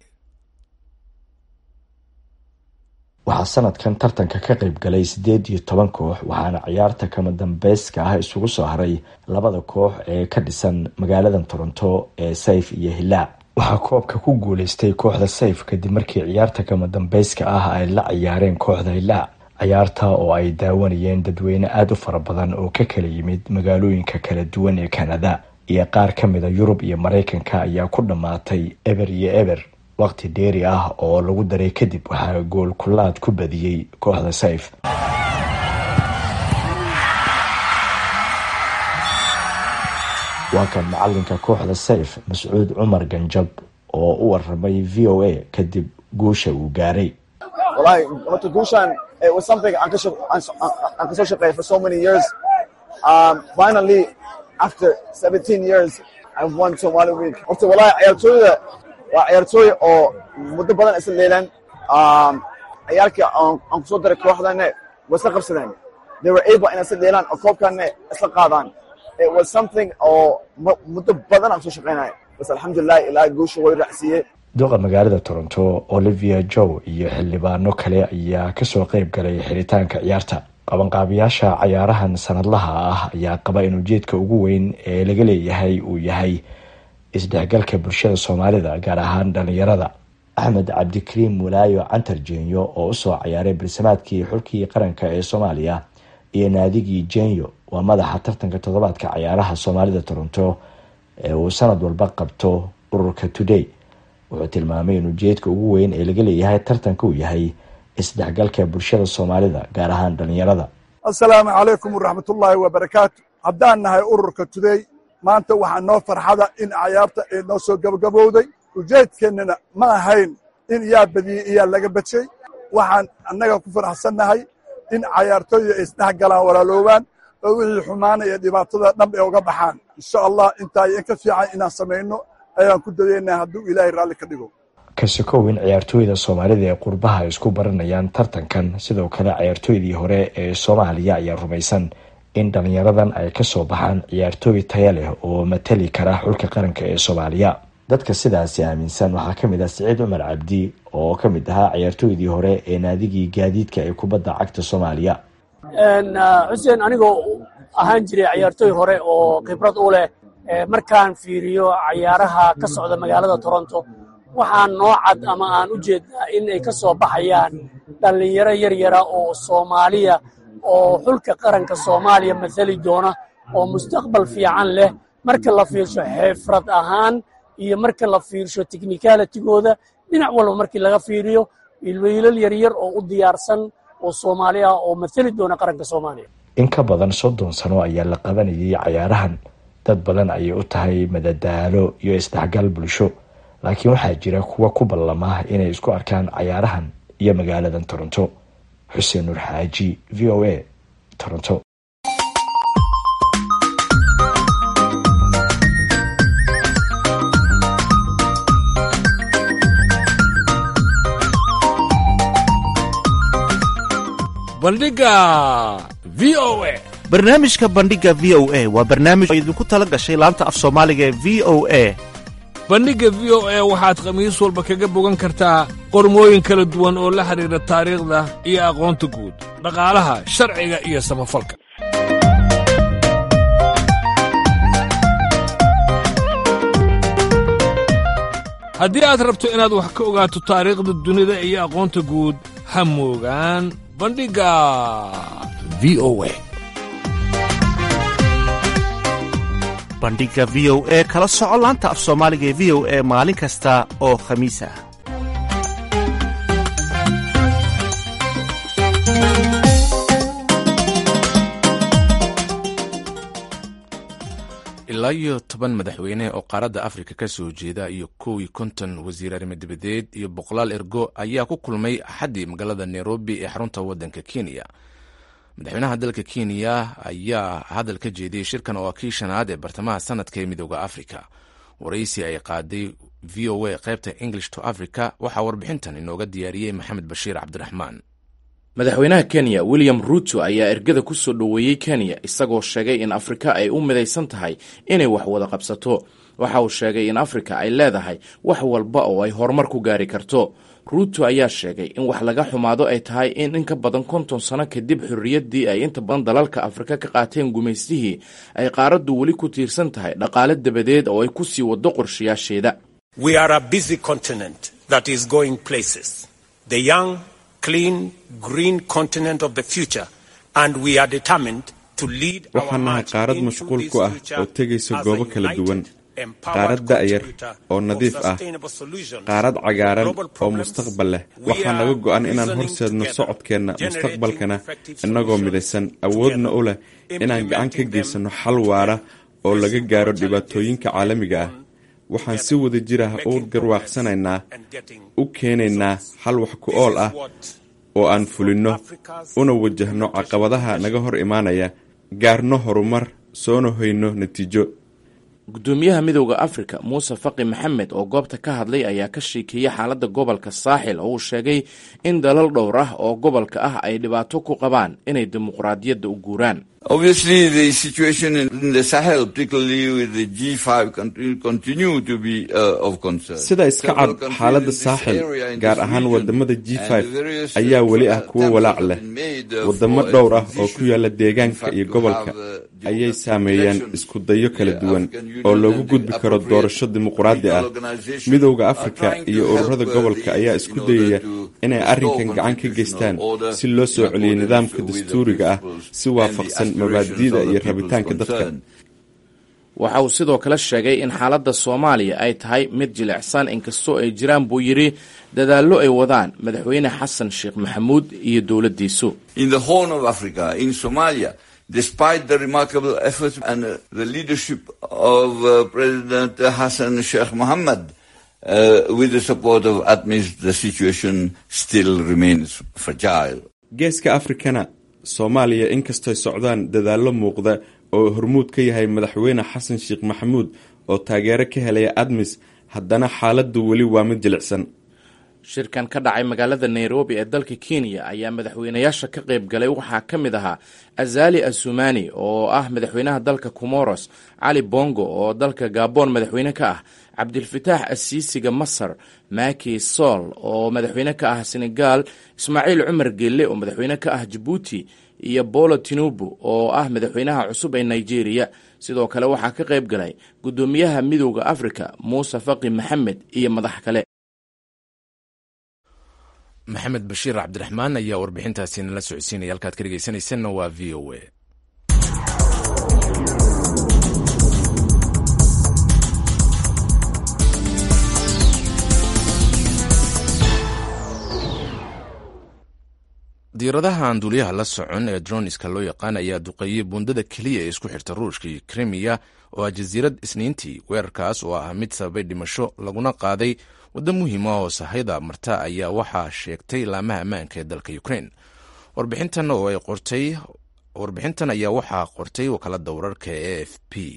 waxaa sanadkan tartanka ka qayb galay siddeed iyo toban koox waxaana ciyaarta kama dambeyska ah isugu soo haray labada koox ee ka dhisan magaaladan toronto ee sayf iyo hilaac waxaa koobka ku guuleystay kooxda sayf kadib markii ciyaarta kama dambeyska ah ay la ciyaareen kooxda hilaac ciyaarta oo ay daawanayeen dadweyne aada u fara badan oo ka kala yimid magaalooyinka kala duwan ee kanada iyo qaar ka mida yurub iyo maraykanka ayaa ku dhammaatay eber iyo eber waqti dheeri ah oo lagu daray kadib waxaa gool kulaad ku badiyey kooxda sayf waa kan macalinka kooxda sayf mascuud cumar ganjab oo u waramay v o a kadib guusha uu gaaray walahi horta guushan it was something aan kasoo shaqeeyay for so many years um, finally after 17 years I've won Somali Week horta walahi ciyaartooyda waa ciyaartooy oo muddo badan isla leelaan um, ciyaalkii aan kusoo daray kooxdane way isla qabsadeen they were able inay isla leelaan oo koobkane isla qaadaan it was something oo muddo badan aan kusoo shaqeynaya bas alxamdulilah ilaa guusha way raacsiiyey duqa magaalada toronto olivia jow iyo xildhibaano kale ayaa kasoo qeyb galay xiritaanka ciyaarta qabanqaabiyaasha cayaarahan sanadlaha ah ayaa qaba in ujeedka ugu weyn ee laga leeyahay uu yahay isdhexgalka bulshada soomaalida gaar ahaan dhalinyarada axmed cabdikariim walaayo cantar jenyo oo usoo cayaaray balsamaadkii xulkii qaranka ee soomaaliya iyo naadigii jenyo waa madaxa tartanka toddobaadka cayaaraha soomaalida toronto ee uu sanad walba qabto ururka today wuxuu tilmaamay in ujeedka ugu weyn ee laga leeyahay tartanka uu yahay isdhexgalka bulshada soomaalida gaar ahaan dhalinyarada assalaamu calaykum waraxmatullaahi wabarakaatu haddaan nahay ururka today maanta waxaa noo farxada in cayaarta ay noo soo gabagabowday ujeedkeennana ma ahayn in yaa badiyey iyaa laga badshay waxaan annaga ku faraxsannahay in cayaartooyda ay isdhex galaan walaaloobaan oo wixii xumaana iyo dhibaatada dhab ay uga baxaan insha allah intaa in ka fiican inaan samayno ayaan ku dadeynaa hadduu ilaahay raalli ka dhigo kasikow in ciyaartooyda soomaalida ee qurbaha ay isku baranayaan tartankan sidoo kale ciyaartooydii hore ee soomaaliya ayaa rumaysan in dhalinyaradan ay kasoo baxaan ciyaartooy taya leh oo matali kara xulka qaranka ee soomaaliya dadka sidaasi aaminsan waxaa ka mid ah siciid cumar cabdi oo ka mid ahaa ciyaartooydii hore ee naadigii gaadiidka ee kubadda cagta soomaaliya xuseen anigoo ahaan jiray ciyaartooy hore oo khibrad u leh markaan fiiriyo cayaaraha ka socda magaalada toronto waxaan noo cad ama aan u jeednaa in ay ka soo baxayaan dhallinyaro yaryara oo soomaaliya oo xulka qaranka soomaaliya mathali doona oo mustaqbal fiican leh marka la fiirsho xifrad ahaan iyo marka la fiirsho technicalitigooda dhinac walba markii laga fiiriyo wiilal yaryar oo u diyaarsan oo soomaali ah oo mathali doona qaranka soomaaliya in ka badan soddon sano ayaa la qabanayay cayaarahan dad badan ayay u tahay madadaalo iyo isdhexgal bulsho laakiin waxaa jira kuwa ku ballama inay isku arkaan cayaarahan iyo magaaladan toronto xuseen nuur xaaji v o a toronto bandhiga v o a barnaamijka bandhiga v o a waa barnaamij oo idinku tala gashay laanta af soomaaliga ee v o a bandhigga v o a waxaad khamiis walba kaga bogan kartaa qormooyin kala duwan oo la xidhiidha taariikhda iyo aqoonta guud dhaqaalaha sharciga iyo samafalka haddii aad rabto inaad wax ka ogaato taariikhda dunida iyo aqoonta guud ha moogaan bandhigga v o a bandhiga v o e kala soco laanta af soomaaliga ee v o e maalin kasta oo khamiis ah ilaa iyo toban madaxweyne oo qaaradda afrika ka soo jeeda iyo kow iyo konton wasiir arrimo dibadeed iyo boqolaal ergo ayaa ku kulmay axaddii magaalada nairobi ee xarunta waddanka kenya madaxweynaha dalka kenya ayaa hadal ka jeediyey shirkan oo ah kii shanaad ee bartamaha sanadka ee midooda afrika waraysi ay qaaday v o a qaybta english to africa waxaa warbixintan inooga diyaariyey maxamed bashiir cabdiraxmaan madaxweynaha kenya william ruuto ayaa ergada ku soo dhoweeyey kenya isagoo sheegay in afrika ay u midaysan tahay inay wax wada qabsato waxa uu sheegay in afrika ay leedahay wax walba oo ay horumar ku gaari karto ruuto ayaa sheegay in wax laga xumaado ay tahay in in ka badan konton sano kadib xorriyaddii ay inta badan dalalka afrika ka qaateen gumaystihii ay qaaraddu weli ku tiirsan tahay dhaqaale dabadeed oo ay ku sii waddo qorshayaasheeda waxaan nahay qaarad mashquul ku ah oo tegaysa goobo kala duwan qaarad da'yar oo nadiif ah qaarad cagaaran oo mustaqbal leh waxaa naga go'an inaan horseedno socodkeenna mustaqbalkana innagoo midaysan awoodna u leh inaan gacan ka geysanno xal waara oo laga gaaro dhibaatooyinka caalamiga ah waxaan si wada jir ah u garwaaqsanaynaa u keenaynaa xal wax ku ool ah oo aan fulinno una wajahno caqabadaha naga hor imaanaya gaarno horumar soona hoyno natiijo gudoomiyaha midowda afrika muuse faqi maxamed oo goobta ka hadlay ayaa ka sheekeeyey xaaladda gobolka saaxil oo uu sheegay in dalal dhowr ah oo gobolka ah ay dhibaato ku qabaan inay dimuqraadiyadda u guuraan sida iska cad xaaladda saaxil gaar ahaan wadamada g ayaa weli ah kuwo walaac leh wadamo dhowr ah oo ku yaala deegaanka iyo gobolka ayay saameeyeen isku dayo kala duwan oo loogu gudbi karo doorasho dimuqraadi ah midowda afrika iyo ururada gobolka ayaa isku dayaya inay arrinkan gacan ka geystaan si loo soo celiyo nidaamka dastuuriga ah si waafaqsan mabaadi'da iyo rabitaanka dadka waxa uu sidoo kale sheegay in xaaladda soomaaliya ay tahay mid jilicsan inkastoo ay jiraan buu yidhi dadaallo ay wadaan madaxweyne xasan sheekh maxamuud iyo dowladdiisu despite the remarkable efforts and the leadership of uh, President Hassan Sheikh Mohammed, uh, with the support of ATMIS, the situation still remains fragile. geeska afrikana soomaaliya inkastoy socdaan dadaallo muuqda oo hormuud ka yahay madaxweyne xasan sheekh maxamuud oo taageero ka helaya admis haddana xaaladdu weli waa mid jilicsan shirkan ka dhacay magaalada nairobi ee dalka kenya ayaa madaxweynayaasha ka qayb galay waxaa ka mid ahaa azali asumani oo ah madaxweynaha dalka comoros cali bongo oo dalka gabon madaxweyne ka ah cabdilfataax asiisiga masar maki sol oo madaxweyne ka ah senegal ismaaciil cumar gelle oo madaxweyne ka ah jabuuti iyo bolo tinubu oo ah madaxweynaha cusub ee nigeria sidoo kale waxaa ka qayb galay gudoomiyaha midowda afrika muuse faqi maxamed iyo madax kale maxamed bashiir cabdiraxmaan ayaa warbixintaasi nala socodsiinaya halkaad ka dhegeysanaysanna waa v o a diiradaha aan duuliyaha la socon ee droniska loo yaqaan ayaa duqeeyey buundada keliya ee isku xirta ruushka iyo krimiya oo ah jasiirad isniintii weerarkaas oo ah mid sababay dhimasho laguna qaaday waddo muhiim ah oo sahayda marta ayaa waxaa sheegtay laamaha ammaanka ee dalka ukrain warbixintan oo ay qortay warbixintan ayaa waxaa qortay wakaalada wararka ee a f p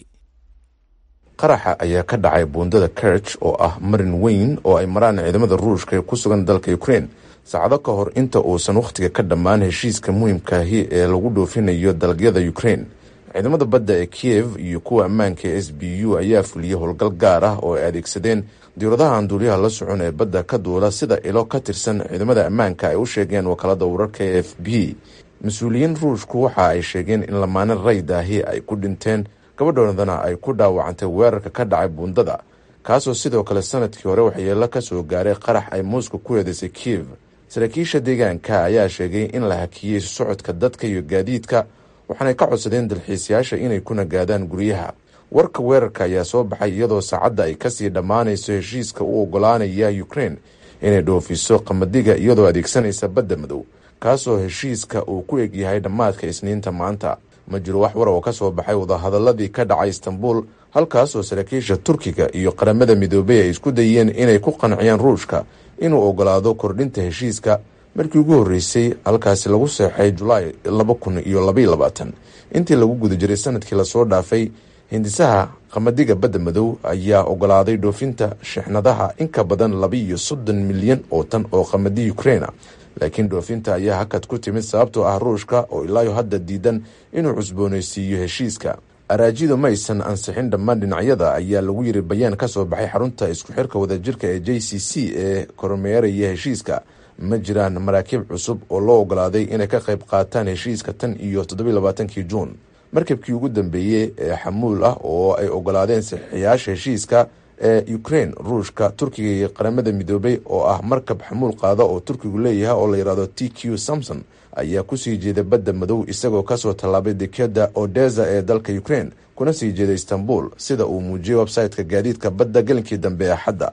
qaraxa ayaa ka dhacay buundada kerch oo ah marin weyn oo ay maraan ciidamada ruushka ee ku sugan dalka ukrain saacado ka hor inta uusan wakhtiga ka dhammaan heshiiska muhiimkaahi ee lagu dhoofinayo dalagyada ukrain ciidamada badda ee kiyev iyo kuwa ammaanka ee s b u ayaa fuliyey howlgal gaar ah oo ay adeegsadeen diiradaha aan duuliyaha la socon ee badda ka duula sida ilo ka tirsan ciidamada ammaanka ay u sheegeen wakaalada wararka ee f b mas-uuliyiin ruushku waxa ay sheegeen in lamaane raydaahi ay ku dhinteen gabadhoodana ay ku dhaawacantay weerarka ka dhacay buundada kaasoo sidoo kale sanadkii hore waxyeelo ka soo gaaray qarax ay moscow ku eedeysay kiyev saraakiisha deegaanka ayaa sheegay in la hakiyey socodka dadka iyo gaadiidka waxaanay ka codsadeen dalxiisayaasha inay ku nagaadaan guryaha warka weerarka ayaa soo baxay iyadoo saacadda ay kasii dhammaanayso heshiiska u ogolaanaya ukrain inay dhoofiso qamadiga iyadoo adeegsanaysa badda madow kaasoo heshiiska uu ku egyahay dhammaadka isniinta maanta ma jiro wax war oo ka soo baxay wadahadaladii ka dhacay istanbul halkaasoo saraakiisha turkiga iyo qaramada midoobey ay isku dayeen inay ku qanciyaan ruushka inuu ogolaado kordhinta heshiiska markii ugu horreysay halkaasi lagu seexay julaay laba kun iyo labaiyo labaatan intii lagu guda jiray sanadkii lasoo dhaafay hindisaha qamadiga badda madow ayaa ogolaaday dhoofinta shixnadaha in ka badan labaiyo soddon milyan oo tan oo qamadi ukraina laakiin dhoofinta ayaa hakad ku timid sababtoo ah ruushka oo ilaayo hadda diidan inuu cusboonaysiiyo heshiiska araajidu ma aysan ansixin dhammaan dhinacyada ayaa lagu yiri bayaan ka soo baxay xarunta isku xirka wadajirka ee j c c ee kormeeraya heshiiska ma jiraan maraakiib cusub oo loo ogolaaday inay ka qayb qaataan heshiiska tan iyo toddobailabaatankii juun markabkii ugu dambeeyey ee xamuul ah oo ay ogolaadeen saxiixayaasha heshiiska ee ukrain ruushka turkiga iyo qaramada midoobay oo ah markab xamuul qaada oo turkigu leeyahay oo la yidhahdo t q samson ayaa kusii jeeda badda madow isagoo kasoo tallaabay dekeda odesa ee dalka ukrain kuna sii jeeda istanbul sida uu muujiyey website-ka gaadiidka badda gelinkii dambe ee axadda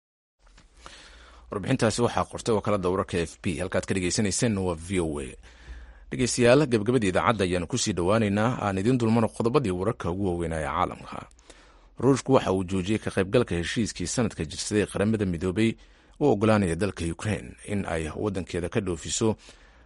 warbixintaasi waxaa qortay wakaalada wararka f b halkaad ka dhegeysaneyseen waa v o a dhegeystayaal gabagabadii idaacadda ayaanu kusii dhowaaneynaa aan idiin dulmano qodobadii wararka ugu waaweynaa ee caalamka ruushku waxa uu joojiyey ka qaybgalka heshiiskii sanadka jirsaday qaramada midoobay u ogolaanaya dalka ukrain in ay wadankeeda ka dhoofiso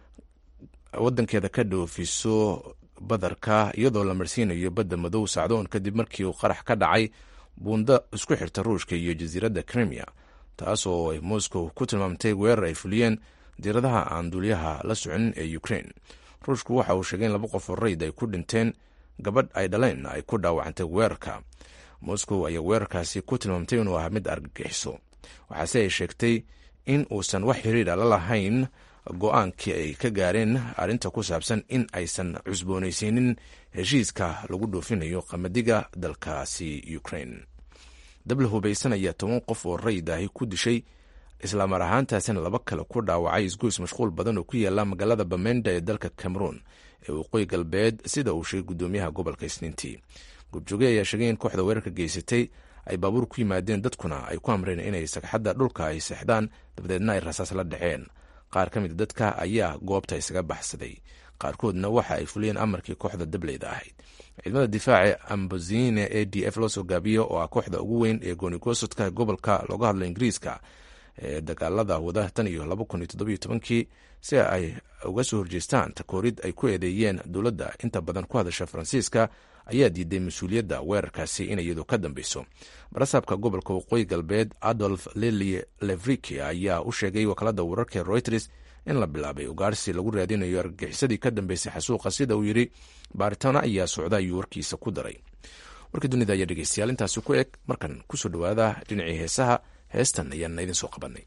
wadankeeda ka dhoofiso badarka iyadoo la marsiinayo badda madow sacdoon kadib markii uu qarax ka dhacay buundo isku xirta ruushka iyo jasiiradda crimea taas oo ay moscow ku tilmaamtay weerar ay fuliyeen diiradaha aan duuliyaha la socon ee ukrain ruushku waxa uu sheegay in laba qof oo rayd ay ku dhinteen gabadh ay dhaleen ay ku dhaawacantay weerarka moscow ayaa weerarkaasi ku tilmaamtay inuu ahaa mid argagixiso waxaase ay sheegtay in uusan wax xiriira la lahayn go-aankii ay ka gaareen arrinta ku saabsan in aysan cusboonaysiinin heshiiska lagu dhoofinayo qamadiga dalkaasi ukrain dabla hubaysan ayaa toban qof oo rayd ahi ku dishay islaamar ahaantaasina laba kale ku dhaawacay isgoys mashquul badan oo ku yaala magaalada bamenda ee dalka cameroon ee waqooyi galbeed sida uu sheegay gudoomiyaha gobolka isniintii gurjooge ayaa sheegay in kooxda weerarka geysatay ay baabuur ku yimaadeen dadkuna ay ku amreen inay sagxadda dhulka ay seexdaan dabadeedna ay rasaas la dhaceen qaar ka mid dadka ayaa goobta isaga baxsaday qaarkoodna waxa ay fuliyeen amarkii kooxda dableyda ahayd ciidamada difaaca ambozine e d f loo soo gaabiyo oo ah kooxda ugu weyn ee goonigoosodka gobolka looga hadlo ingiriiska ee dagaalada wada tan iyo laba kun iyo toddobiyo tobankii si ay uga soo horjeestaan takoorid ay ku eedeeyeen dowladda inta badan ku hadasha faransiiska ayaa diiday mas-uuliyadda weerarkaasi in iyadu ka dambeyso barasaabka gobolka waqooyi galbeed adolf lili levriki ayaa u sheegay wakaalada wararka reuters in la bilaabay ugaarsi lagu raadinayo argagixisadii ka dambeysay xasuuqa sida uu yidhi baaritaano ayaa socda ayuu warkiisa ku daray warkii dunida ayaa dhegeystayaal intaasi ku eg markan kusoo dhowaada dhinacii heesaha heestan ayaana idin soo qabanay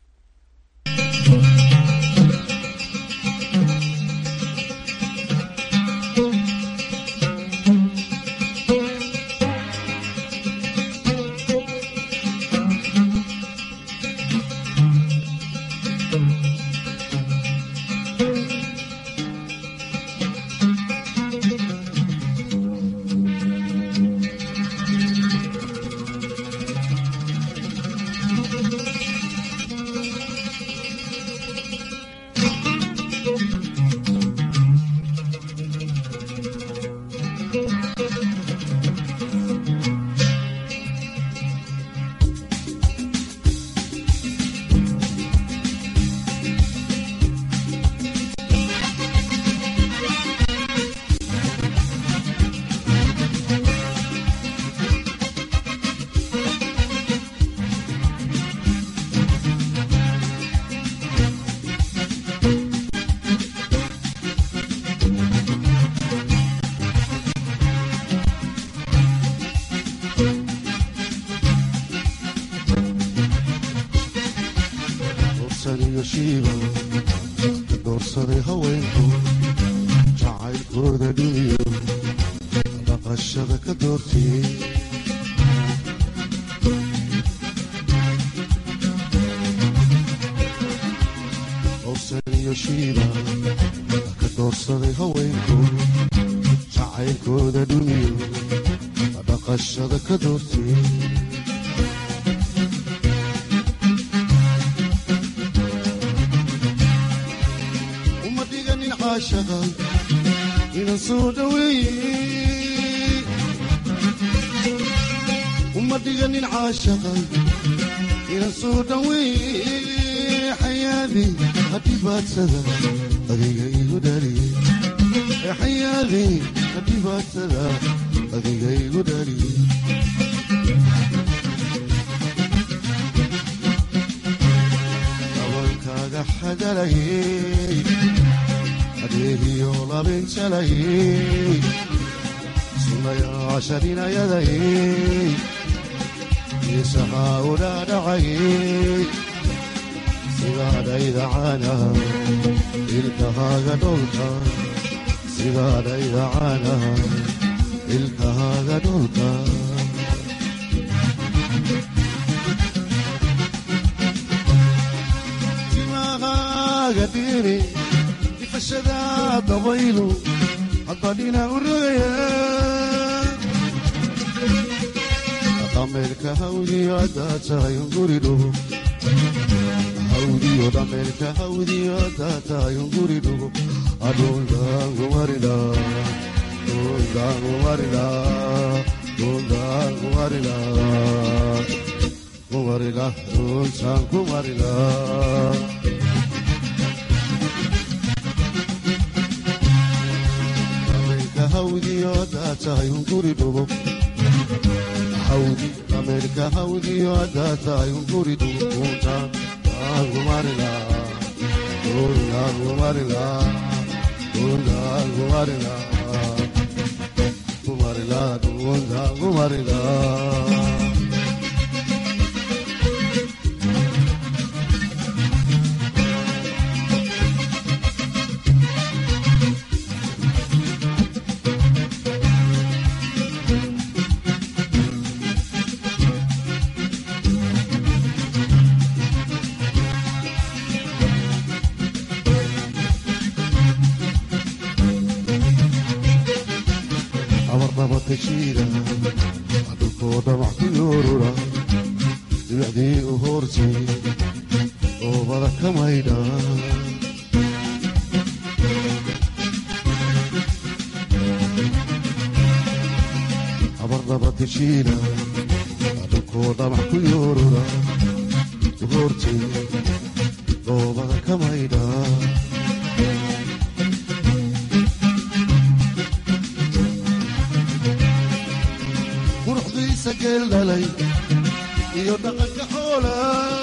iyo shiiba ka doorsaday haweenku jacaylkooda dhuniyo dhaqashada ka doortiyey doorsan iyo shiiba ka doorsaday haweenku jacaylkooda dhuniyo dhaqashada ka doortiyey uma dhiganin caashaqa inan soo dhaweeye uma dhiganin caashaqa inan soo dhaweeye xayaadi hadhibaadsada adiga igu dhaliyey xayaadi hadhibaadsada adiga igu dhaliyey dabankaaga xadalayey adeegiyo labinjalayey sunayaashaninayadayey isahaa u dhaadhacayey sidaadhayda caana ilkahaaga dholka sidaadhayda caana ilkahaaga dholka timahaaga dhiiri ifashada dabaylu haddadhina u rogaya dhameelka hawdiyo haddaa tahay unguri dhugo hawdiyo dhameelka hawdiyo haddaa tahay unguri dhugo adhundaangumarila dhundaangumarila dhundaangumarila kumarila dhuntaan kumarila dhameelka hawdiyo haddaa tahay unguri dhugo hawdi dhameelka hawdiyo haddaa tahay unguri dhugo dhuntaan kumarila dhundaangumarila dhundaangumarila kumarila dhundaangumarila abarnabadka jiira dhulkoo dhamac ku yoorura dibicdii u hoortay oobada ka maydha abarnabadka jiira dhulkoo dhamac ku yoorura u hoortay oobada ka maydha quruxdiisa geel dhalay iyo dhaqanka xoola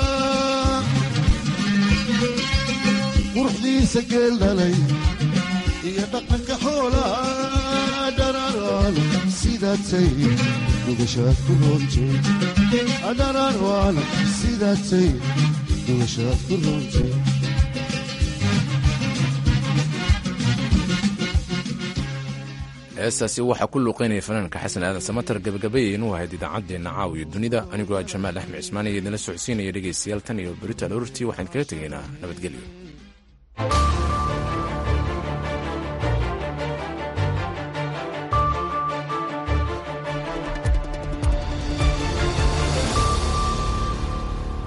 quruxdiisa geel dhalay iyo dhaqanka xoola dhararaan sidaatay nugashaad ku roontay dhararaan sidaatay nugashaad ku roontay heestaasi waxaa ku luuqeynaya fanaanka xasan aadan samatar gabagabayay inuu ahayd idaacaddeenna caawiyo dunida anigoo ah jamaal axmed cismaan iyo idinla socodsiinaya dhegaystayaal tan iyo berita aroortii waxaan kaga tegaynaa nabadgelyo